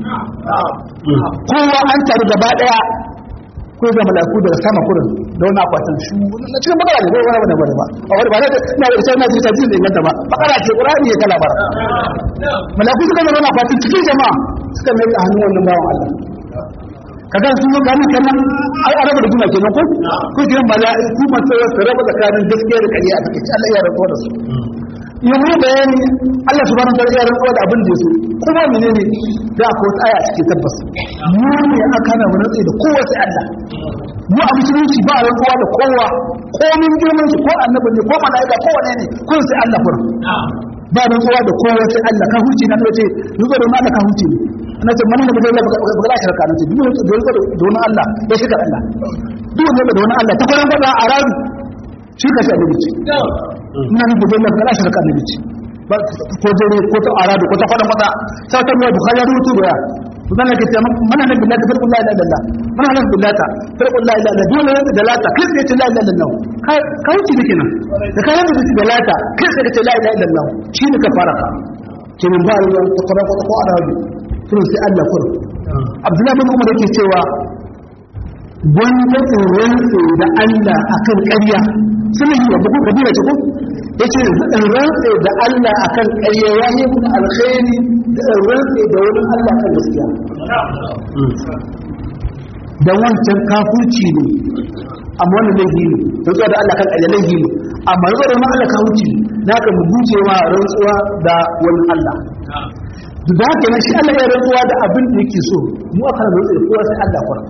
kowa an tare gaba daya ko ga malaku daga sama kurin da wani akwatin shu na cikin bakara ne ko wani wani ba a wani ba na na da sai na ji tajin da inganta ba bakara ce qur'ani ya kala bara malaku suka zama akwatin cikin jama'a suka mai a hannun wannan bawan Allah kaga sun yi gani kenan ai araba da kuma kenan ko ko kiran ba ku ma sai su raba tsakanin gaskiya da ƙarya a cikin Allah ya rabu da su yi bayani Allah subhanahu wa ta'ala ya rantsuwa da abin da yaso kuma menene da ko aya cikin tabbas mu ne aka na rantsi da kowa sai Allah mu a musulunci ba rantsuwa da kowa ko min girman shi ko annabi ne ko malaika ko wane ne ko sai Allah fur ba rantsuwa da kowa sai Allah ka huce na ce yugo da Allah ka huce ne ana ce manin da bai ba ba shirka ne duk wanda da da wani Allah ya shirka Allah duk wanda da wani Allah ta gurin gwada a rabi shirka shi annabi ce ina ni budin nan kana shirka annabi ce ko dare ko ta aradu ko ta fada mata sai ta mu bukhari ya rubutu da kuma na kace mana nan billahi farqul la ilaha illallah mana nan billahi farqul la ilaha illallah dole ne da lata kai sai ce la ilaha illallah kai kai ci dake nan da kai da ci da lata kai sai ce la ilaha illallah shi ne ka fara ka kenan ba ruwan ta fara ko ko arabi to sai Allah kur Abdullahi bin Umar yake cewa gwanda tsoron da Allah akan ƙarya suna yi wa buku kabila ce ko yace in rantse da Allah akan ƙarya ya yi mun alkhairi da in rantse da wani Allah kan gaskiya da wancan kafurci ne amma wannan laifi ne rantsuwa da Allah kan ƙarya laifi ne amma rantsuwa da wani Allah kafurci na ka mu guje wa rantsuwa da wani Allah da haka na shi Allah ya rantsuwa da abin da yake so mu aka rantsa da kowa sai Allah kwara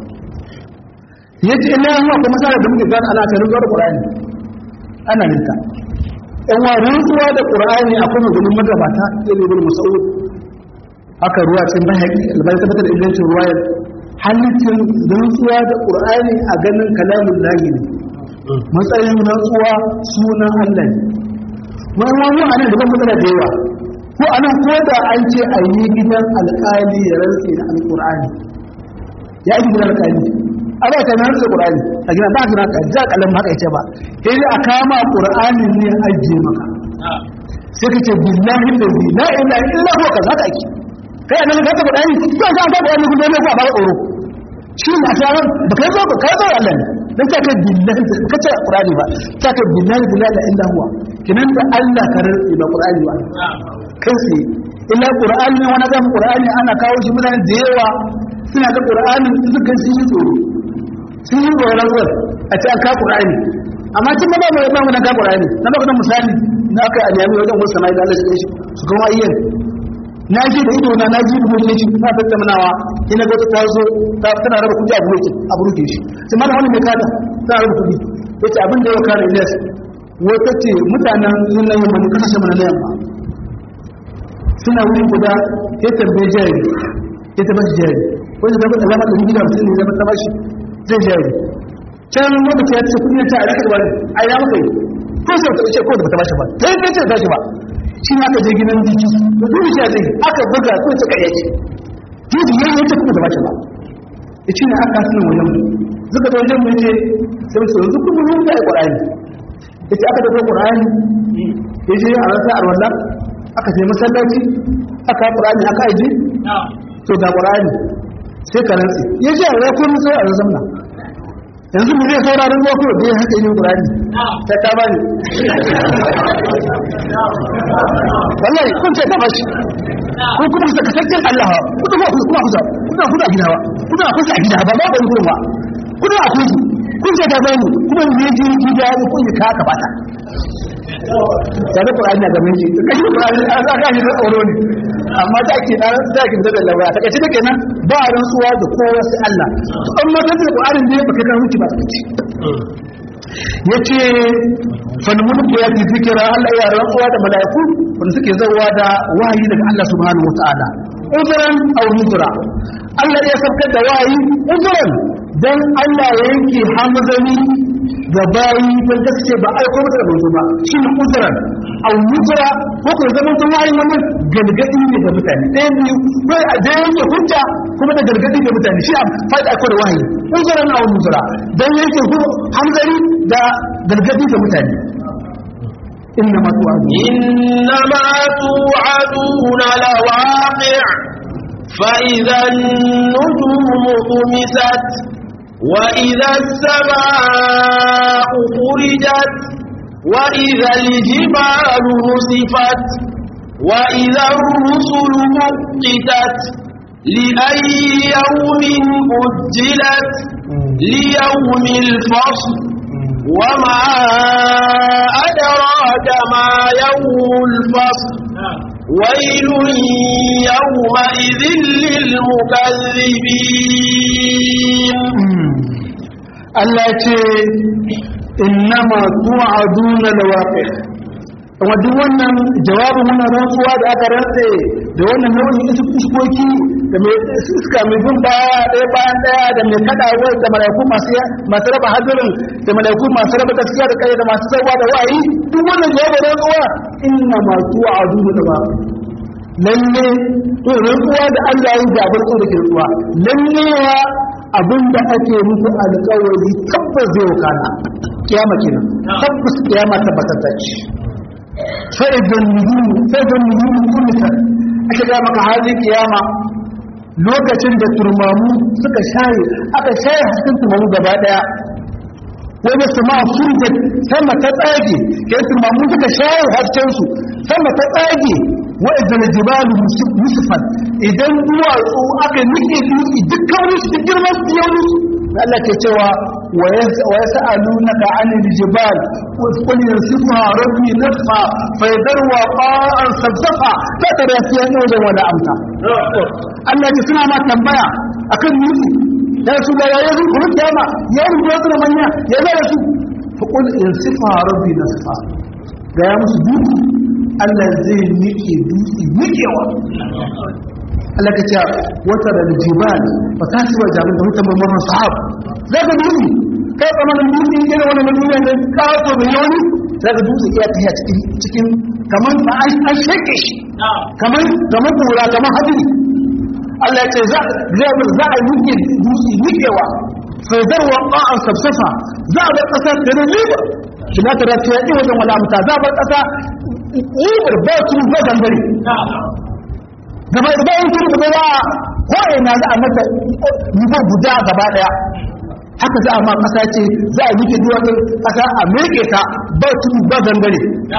yace ina yawa kuma sai da muke gani ana ta rantsuwa da Qur'ani ana ninka in wa rantsuwa da Qur'ani akwai maganin magabata sai ibn Mas'ud haka ruwa cikin bahaki albani tabbatar da ingancin ruwayar halittin rantsuwa da Qur'ani a ganin kalamin lahi ne matsayin rantsuwa sunan Allah ne wani wani a nan da ban matsala da yawa ko a nan ko da an ce a yi gidan alƙali ya rantse da alƙur'ani ya yi gidan alƙali a ba ta rantse ƙur'ani a gina ba a gina ka ja kalan haka ya ce ba sai dai a kama ƙur'ani ne a ajiye maka sai ka ce billahi da zai la ilaha illa huwa kaza ka ake kai a nan ka ta ƙur'ani ko ka ta ƙur'ani kun dole ko a ba tsoro shi ne a tsaron da kai zo ka kai zo Allah ne dan ta kai billahi ka ce ƙur'ani ba ta kai billahi billahi la illa huwa kinan da Allah ka rantse ba ƙur'ani ba kai tsaye illa qur'ani ne wani zama qur'ani ana kawo shi mutane da yawa suna ga qur'ani suka sun yi tsoro sun yi tsoron zuwa a ce an ka qur'ani amma tun ba mai ba mu na ka qur'ani na ba kuma misali na aka aliyami wajen wasu sama'i da Allah shi shi su kuma ayyan na ji da ido na na ji da mutum shi na tattaunawa ina ga ta zo ta tana raba kuɗi a buruke a buruke shi sai mana wani mai kada tana raba kuɗi yace abin da ya kare Ilyas wata ce mutanen yin nan yamma ne kasashe mana na yamma suna wuri guda ya tambaye jari ya taba shi jari wanda zama da zama ɗari gida mutum ne zama taba shi zai jari can lokaci ya ce kudi ya ce a rikar wani a ina maka yi ko sai ta ce ko da ba ta bashi ba ta yi ta bashi ba shi ma aka je gidan jiki da duk shi zai aka buga ko ta kare ce jiji ya yi ta kuma da bashi ba ya ce ne aka suna wajen mu zuka da wajen mu ya ce sai su yanzu kuma mun da ƙwarani ya ce aka dafa ƙwarani ya je a rasa alwallah aka sai masallaci aka ƙurani aka aji to da ƙurani sai ka rantsi ya ce a rakon sai a zamna yanzu mu zai sauraron ruwa kuma da ya haka yi ƙurani ta ta bani wallahi kun ce ta bashi ko kuma ka kasance Allah kuma ku kuma kusa kuna kusa gida ba kuna kusa gida ba ba ban gurin ba kuna a kusa kun ce ta bani kuma ne ji gida ne kun ka ka bata tare Qur'ani na gaban shi kashi Qur'ani an saka shi da tsoro ne amma da ke na da ke da lawa ta kace take nan ba rantsuwa da kowa sai Allah to amma da Qur'ani ne baka kan hukunci ba kace yace fa mulku ya ji zikira Allah ya rantsuwa da malaiku wanda suke zawa da wahayi daga Allah subhanahu wataala uzran aw nuzra Allah ya sabkar da wahayi uzran dan Allah ya yanke hamzani da bayi don gaske ba aiko masa da manzo ba shi ne uzuran au nuzura ko ko zaman tun wayin wannan gargadi ne ga mutane ɗaya biyu ko a da yake hujja kuma da gargadi ga mutane shi a faɗi aiko da wahayi uzuran au nuzura dan yake hamzari da gargadi ga mutane إنما توعدون إنما توعدون لواقع فإذا النجوم طمست وإذا السماء فرجت وإذا الجبال نسفت وإذا الرسل مقتت لأي يوم أجلت ليوم الفصل وما أدراك ما يوم الفصل ويل يومئذ للمكذبين Allah ce innama tu'aduna lawaqi kuma duk wannan jawabin wannan rantsuwa da aka rantse da wannan nau'in isu iskoki da mai iska mai bin baya ɗaya bayan ɗaya da mai kaɗawa da malaiku masu masu raba hadirin da malaiku masu raba gaskiya da kai da masu sarwa da wa'ayi duk wannan jawabin rantsuwa innama tu'aduna lawaqi lalle to rantsuwa da Allah ya ga barko da rantsuwa lalle wa abinda ake muku alƙawari tabbas zai wakana kiyama kenan tabbas kiyama tabbatar da shi fa idan nujum fa idan nujum kullisan aka ga maka halin kiyama lokacin da turmamu suka shaye aka shaye hasken turmamu gaba daya wani sama surgat sama ta tsage ke turmamu suka shaye hasken su sama ta tsage wa idan jibalu musfan idan duwatsu aka nike dutse dukkan wani su girman su yau Allah ke cewa wa yas'alunaka 'anil jibal qul yansifuha rabbi nasfa fa yadarwa qa'an sabsafa la tara fiha nawjan wala amta Allah ya suna ma tambaya akan nufi da su da yayin kuma kiyama yayin da su manya ya zara su fa qul yansifuha rabbi nasfa ga ya musu dutse Allah zai nike dutse nikewa Allah ka ce wata da jibal ba ta ci wa jami'in da mutum mamman sahab za ka dutse kai tsamanin dutse in gina wani duniya ne kawo da yawani za ka dutse iya tafiya cikin cikin kamar ba an shake shi kamar kamar kura kamar hadiri Allah ya ce za za a yi dutse nikewa faidarwa ba'an safsafa za a bar ƙasa da na liba kina ta rafiya ɗin wajen wala muta za a bar ƙasa libar ba su ba gangare gaba da bayan sun da ba ko ina za a mata nivo guda gaba daya haka za a ma kasa ce za a yake duwatsun kasa a meke ta ba tudu ba gangare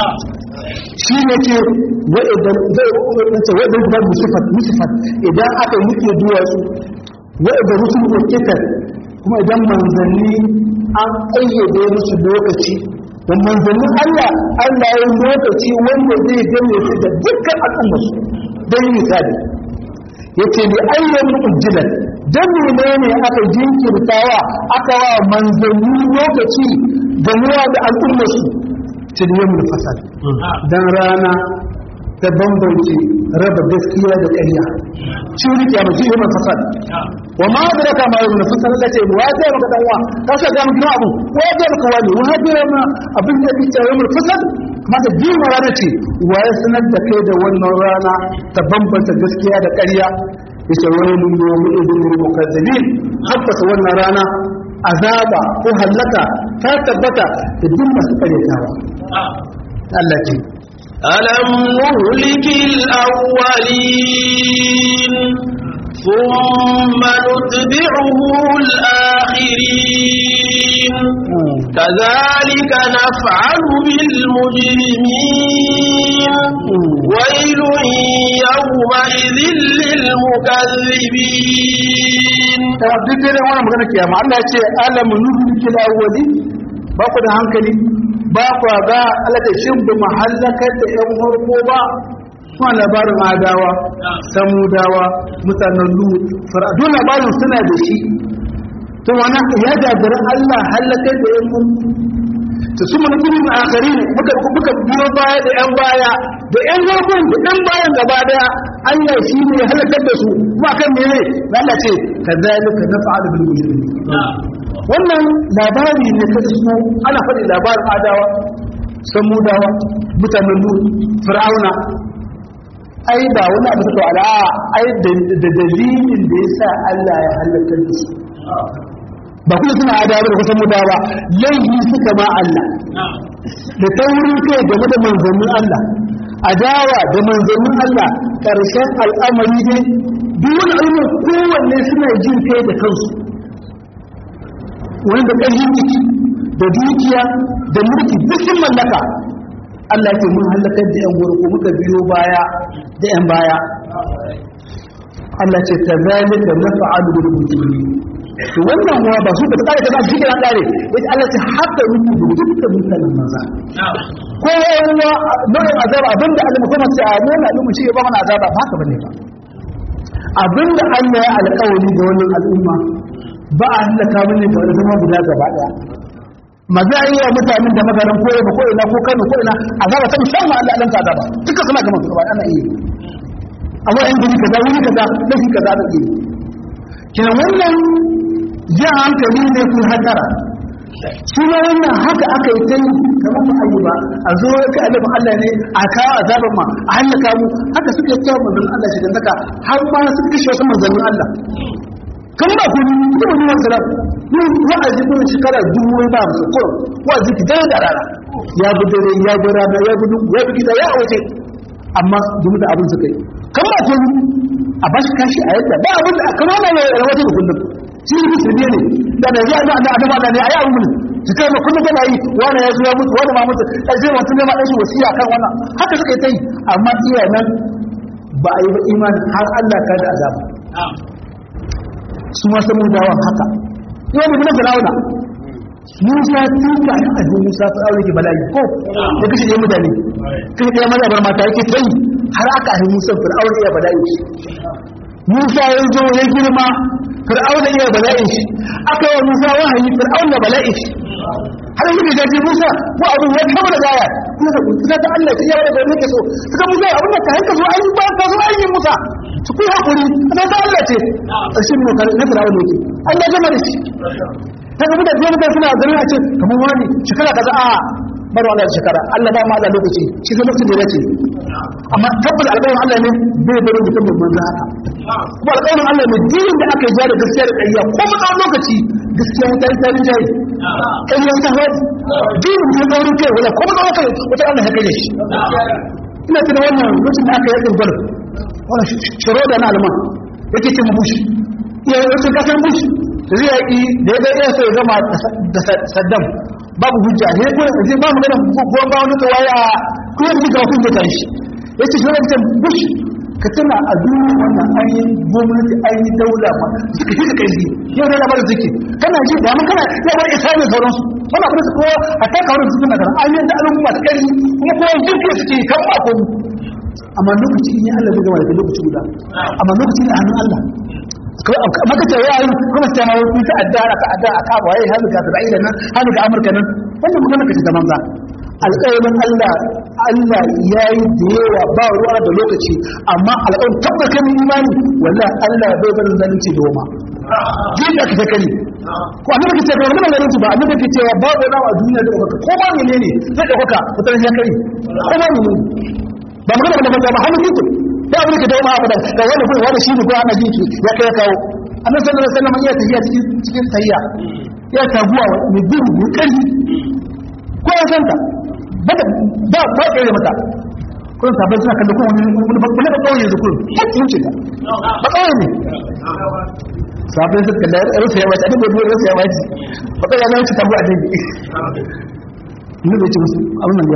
shi ne ce wa'idan zai wa'idan wa'idan kuma musifat musifat idan aka yake duwatsu wa'idan rusul wakitar kuma idan manzanni an ƙayyade musu lokaci da manzannin Allah Allah ya yi lokaci wanda zai gane su da dukkan al'ummarsu don misali ya ce da ayyan ujjilan don menene aka jinkirtawa aka wa manzanni lokaci gamuwa da al'ummarsu tiliyar fasal don rana ta bambance raba gaskiya da ƙarya shuri ya mace yi fasal wa ma da raka ma yi fasal da ce wa ya maka dan wa ka sa ga mu gina abu wa ya maka wani wa ya ma abin da yake yi fasal kuma da jima rana ce wa ya sanar da kai da wannan rana ta bambanta gaskiya da ƙarya ya ce wani lungu mu idin mukazzabin tabbata wannan rana azaba ko hallaka ta tabbata da duk masu karyatawa Allah ce ألم نهلك الأولين ثم نتبعه الآخرين كذلك نفعل بالمجرمين ويل يومئذ للمكذبين duk dai wannan magana kiyama Allah ya ce alam nuhliki al-awwali ba ku da hankali ba ku ga Allah da shin bi mahallakar da yan farko ba kuma labarin adawa samudawa mutanen lut faradu labarin suna da shi to wannan ya gagara Allah halakar da yan farko to su mun gurin akari ne muka muka biyo baya da yan baya da yan farkon da yan bayan gaba daya Allah shi ne ya halakar da su kuma kan mene Allah ce kadhalika naf'alu bil mujrimin wannan labari ne ta iso ana faɗi labarin adawa samudawa mutanen lut fir'auna ai ba wani abu ta ala ai da dalilin da yasa Allah ya halakar da su ba kuma suna adawa da kusan mudawa laifi suka ma Allah da taurin kai game da manzannin Allah adawa da manzannin Allah ƙarshen al'amari dai duk wani al'umma kowanne suna jin kai da kansu wani da ƙarfin jiki da dukiya da mulki duk sun mallaka Allah ke mun halakar da yan gurku muka biyo baya da yan baya Allah ce ta zalika nafa'alu bil mujrimin to wannan ruwa ba su ka tsare ta shi kana tsare yace Allah ce haka muku da dukkan mutanen maza ko ruwa nau'in azaba abinda Allah kuma ce a nuna al'umma shi ba mana azaba ba haka bane ba abinda Allah ya alƙawari da wannan al'umma ba a halaka mini da wani zama guda gaba daya maza yi wa mutanen da magaran ko ba ko ina ko Kano ko ina azaba ta musamman Allah dan azaba duka suna gama su gaba ana iya amma in guri kaza wuri kaza lafi kaza da iya kenan wannan jan hankali ne kun hatara shi ma wannan haka aka yi ta yi kamar ba a yi ba a zo ka alifin Allah ne a kawo azaban ma a hallaka mu haka suka yi kawo manzannin Allah shi daka har ma suka kashe wasu manzannin Allah kan ba ku ni da wani wanda da ni wa'azi kun shekara dubu ba su ko wa'azi ki da da rana ya bi dare ya bi rana ya bi ya bi gida ya waje amma dumu da abin suka yi kan ba ku a bashi kashi a yadda ba abin da kamar na ya rawaje da kullum shi ne musulmi ne da da ya da da da ne ayi abin su kai kullum kana yi wani ya zo ya mutu wani ma mutu sai mutum ne ma dan shi wasiya kan wannan haka suka yi ta yi amma iya nan ba a yi ba imani har Allah ka da azaba su ma samu dawon haka yau da na firawuna musa tuka a ajin musa fi aure ke bala'i ko ya kashe ɗaya mutane kashe ɗaya maza bar mata yake ta yi har aka ahi musa fir'auna iya bala'i shi musa ya zo ya girma fir'auna iya bala'i shi aka yi wa musa wahayi fir'auna bala'i shi har yi da jaji musa ko abin ya kama da gaya kuma da kuka ta Allah ta yawa da gari ke so suka musa abin da ka hanka zo ayi ba ka zo ayi musa su kuyi hakuri ana ta Allah ce ƙarshen ne na fir'auna yake Allah gama da shi ta gaba da biyar da suna ganin a ce kamar wani shekara kaza a bar wannan shekara Allah ba ma da lokaci shi zai lokacin da yake amma tabbata alƙawarin Allah ne bai bari mutum da manzo haka kuma alƙawarin Allah ne dinin da aka yi da gaskiya da ƙarya ko mu tsawon lokaci gaskiya ta yi tarin jayi ƙarya ta hau dinin da tsaurin kai wala ko mu tsawon kai wata Allah ya kai shi ina tuna wannan lokacin da aka yi ɗin gwal wannan shiro da na alman yake ce mu bushi iya wasu kasan bushi da zai yaƙi da ya ɗaya sai ya gama da saddam babu hujja ne ko zai ba mu gana goyon ba wani tawaye a kuma da ga hujja ta shi ya ce shirin ta bush ka tuna a duniya wannan an yi gwamnati an yi daula ma suka fi ka ƙarfi yau da labarin suke kana ji da mun kana ya bar isa ne sauransu wannan kuma su kowa a taka wurin su suna an yi da al'umma ta ƙarfi kuma kowa jirgin suke kan ba ko amma lokaci in yi Allah zai gama da lokaci guda amma lokaci ne a hannun Allah maka ce ya yi kuma sai ma wani ta addara ka addara ka ba yayi halu ga Isra'ila nan halu ga Amurka nan wannan magana kace da manza alƙawarin Allah Allah yayi da yawa ba ruwa da lokaci amma alƙawarin tabbata min imani wallahi Allah bai bar zalunci doma jin da kake kani ko annabi kace ga wannan zalunci ba annabi kace cewa babu nawa a duniya da baka ko ba menene zai da baka mutan ya kai ko ba menene ba magana da manza ba hannu kike da abin ka dauma abadan da wani kuma wani shine ko ana jinki ya kai kawo annabi sallallahu alaihi wasallam ya tafiya cikin cikin sayya ya taguwa mai gudu mai kari ko ya santa ba ba ba kai mata ko sabon suna kallon ko wani wani ba ba kawai yanzu kullum har kin ce ba kawai ne sabon suka kallon rufe ya wace abin da ya rufe ya wace ba kawai ya zama ci tabu a dangi ne bai ce musu abin nan ya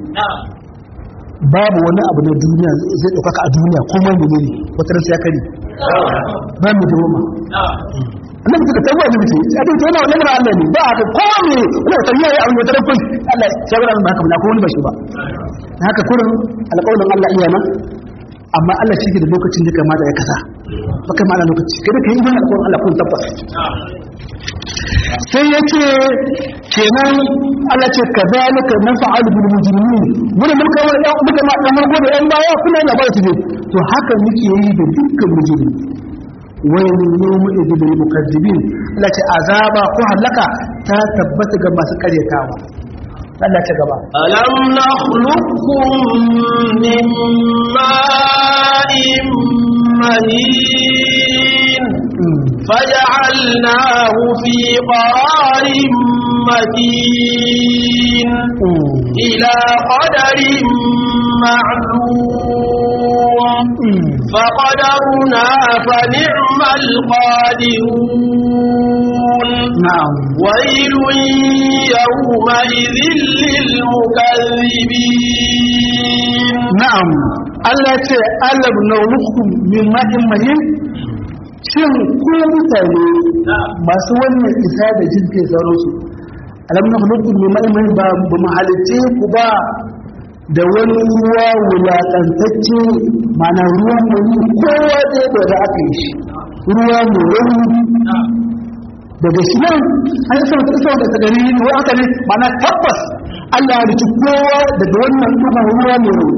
babu wani abu na duniya zai ɗaukaka a duniya ko mai ne ne wata rasu ya kari ba mu da roma annan suka tabuwa ne mutum a duk yana wannan Allah ne ba haka ko ne wani wata yayi abin wata rafin Allah ya gura ba haka ba ko wani ba shi ba haka kurin alƙawarin Allah iya nan amma Allah shi ke da lokacin da kamata ya kasa baka ma da lokaci kada ka yi imani alƙawarin Allah kun tabbata sai ya ce kenan Allah ce ka zalika na fa'alu bil mujrimin wani mun kawo ɗan muka ma ɗan farko da ɗan baya kuna yana ba su ne to haka muke yi da dukkan mujrimi wailun yawma idil lil mukazzibin Allah ce azaba ko halaka ta tabbata ga masu karyatawa Allah ta gaba ألم نخلقكم من ماء مهين فجعلناه في قرار مكين إلى قدر معلوم فقدرنا فنعم القادرون na'am ويل يومئذ للمكذبين na'am Allah ce alam naulukum min ma'in mahin shin ku mutane masu wannan isa da jin kai sauransu alam naulukum min ma'in mahin ba ba mu halitte ku ba da wani ruwa wulaƙantacce mana ruwan wani kowa ɗaya da za aka yi shi ruwa mai rauni daga shi nan an yi sauta isa da tsagari ne wa aka ne mana tabbas Allah ya riki kowa daga wannan ɗugun ruwa mai rauni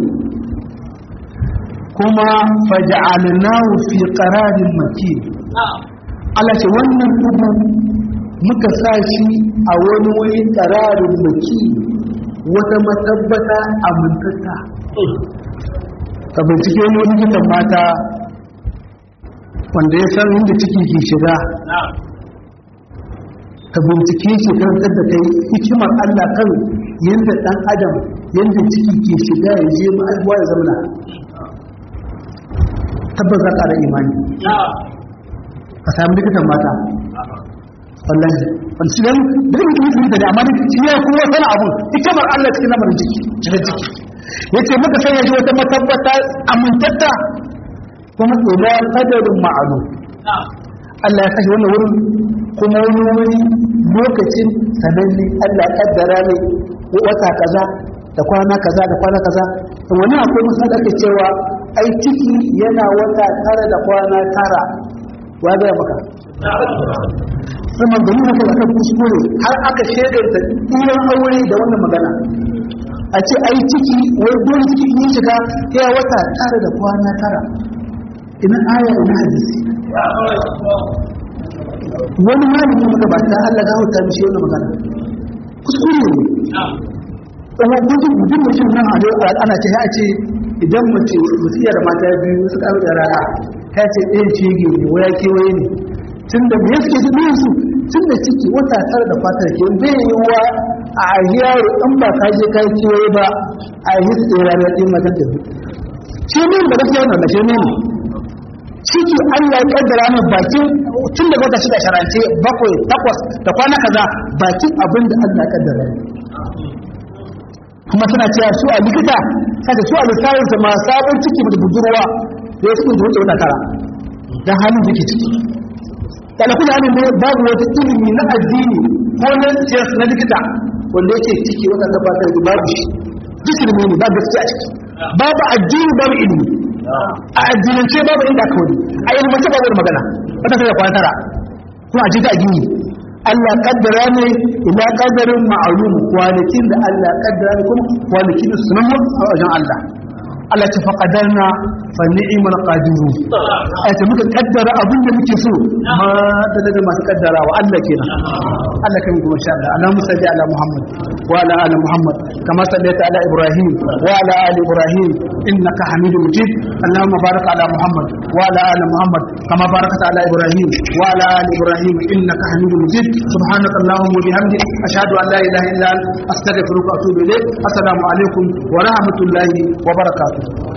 kuma faja'alnahu fi qararin makin Allah ce wannan dubu muka sa shi a wani wani ƙararin maki wata matabbata amintatta ka bincike wani likitan mata wanda ya san inda ciki ke shiga ka bincike shi karantar da kai hikimar Allah kan yadda ɗan adam yadda ciki ke shiga ya je ma'aikuwa ya zamana tabbas za ka da imani ka sami likitan mata wallahi wani shi dan da mutum mutum da amma shi ya kuma sana abun hikimar Allah cikin lamarin ciki cikin ciki yace muka sanya shi wata matabbata amintatta kuma ila qadarin ma'lum Allah ya kashe wannan wurin kuma wani wuri lokacin sananne Allah ya kaddara ne wata kaza da kwana kaza da kwana kaza to wani akwai misali ake cewa ai ciki yana wata tara da kwana tara wa ga maka sama da nuna kai akan kuskure har aka shekarta ɗiyan aure da wannan magana a ce ai ciki wai dole ciki in shiga ya wata tara da kwana tara ina aya ina hadisi wani malami muka ba ta Allah gawo ta mishi wannan magana kuskure ne kuma gudun gudun mutum nan a ana ce ya ce idan mace musiya da mata biyu suka da rana ta ce ɗayan shege ne waya kewaye ne tun da me suke su biyan su tun da ciki wata tara da fatar ke bai yi wa a yaro in ba ka je kai kewaye ba a yi su ɗaya ranar ɗin matan da su shi ne da gaskiya wannan da shi ne ciki Allah ya kaddara mai bakin tun da wata shida sharance bakwai takwas da kwana kaza bakin abin da Allah ya kaddara kuma suna cewa su a likita kaga su a lissafin su ma sabon ciki da budurwa da ya suke da wuce wata tara dan halin da ke ciki kana kuma halin ne babu wata ilimi na addini ko na siyasa na likita wanda yake ciki wata gabatar da babu shi duk ilimi ne babu gaskiya a ciki babu addini babu ilimi a addinance babu inda aka wani a ilmance babu wani magana wata sai da kwana tara kuma a jita addini Allah kaddara ne ila kaddarin ma'alum kwanakin da Allah kaddara ne kuma kwanakin da sunan a wajen Allah Allah ta faƙadarna fa ni'mal qadiru ai ta muka kaddara abin da muke so ma da daga masu kaddarawa Allah kenan Allah kan kuma sha Allah Allahumma salli ala Muhammad wa ala ali Muhammad kama sallaita ala Ibrahim wa ala ali Ibrahim innaka Hamidum Majid Allahumma barik ala Muhammad wa ala ali Muhammad kama barakta ala Ibrahim wa ala ali Ibrahim innaka Hamidum Majid subhanaka Allahumma wa bihamdik ashhadu an la ilaha illa anta astaghfiruka wa atubu ilayk assalamu alaikum wa rahmatullahi wa barakatuh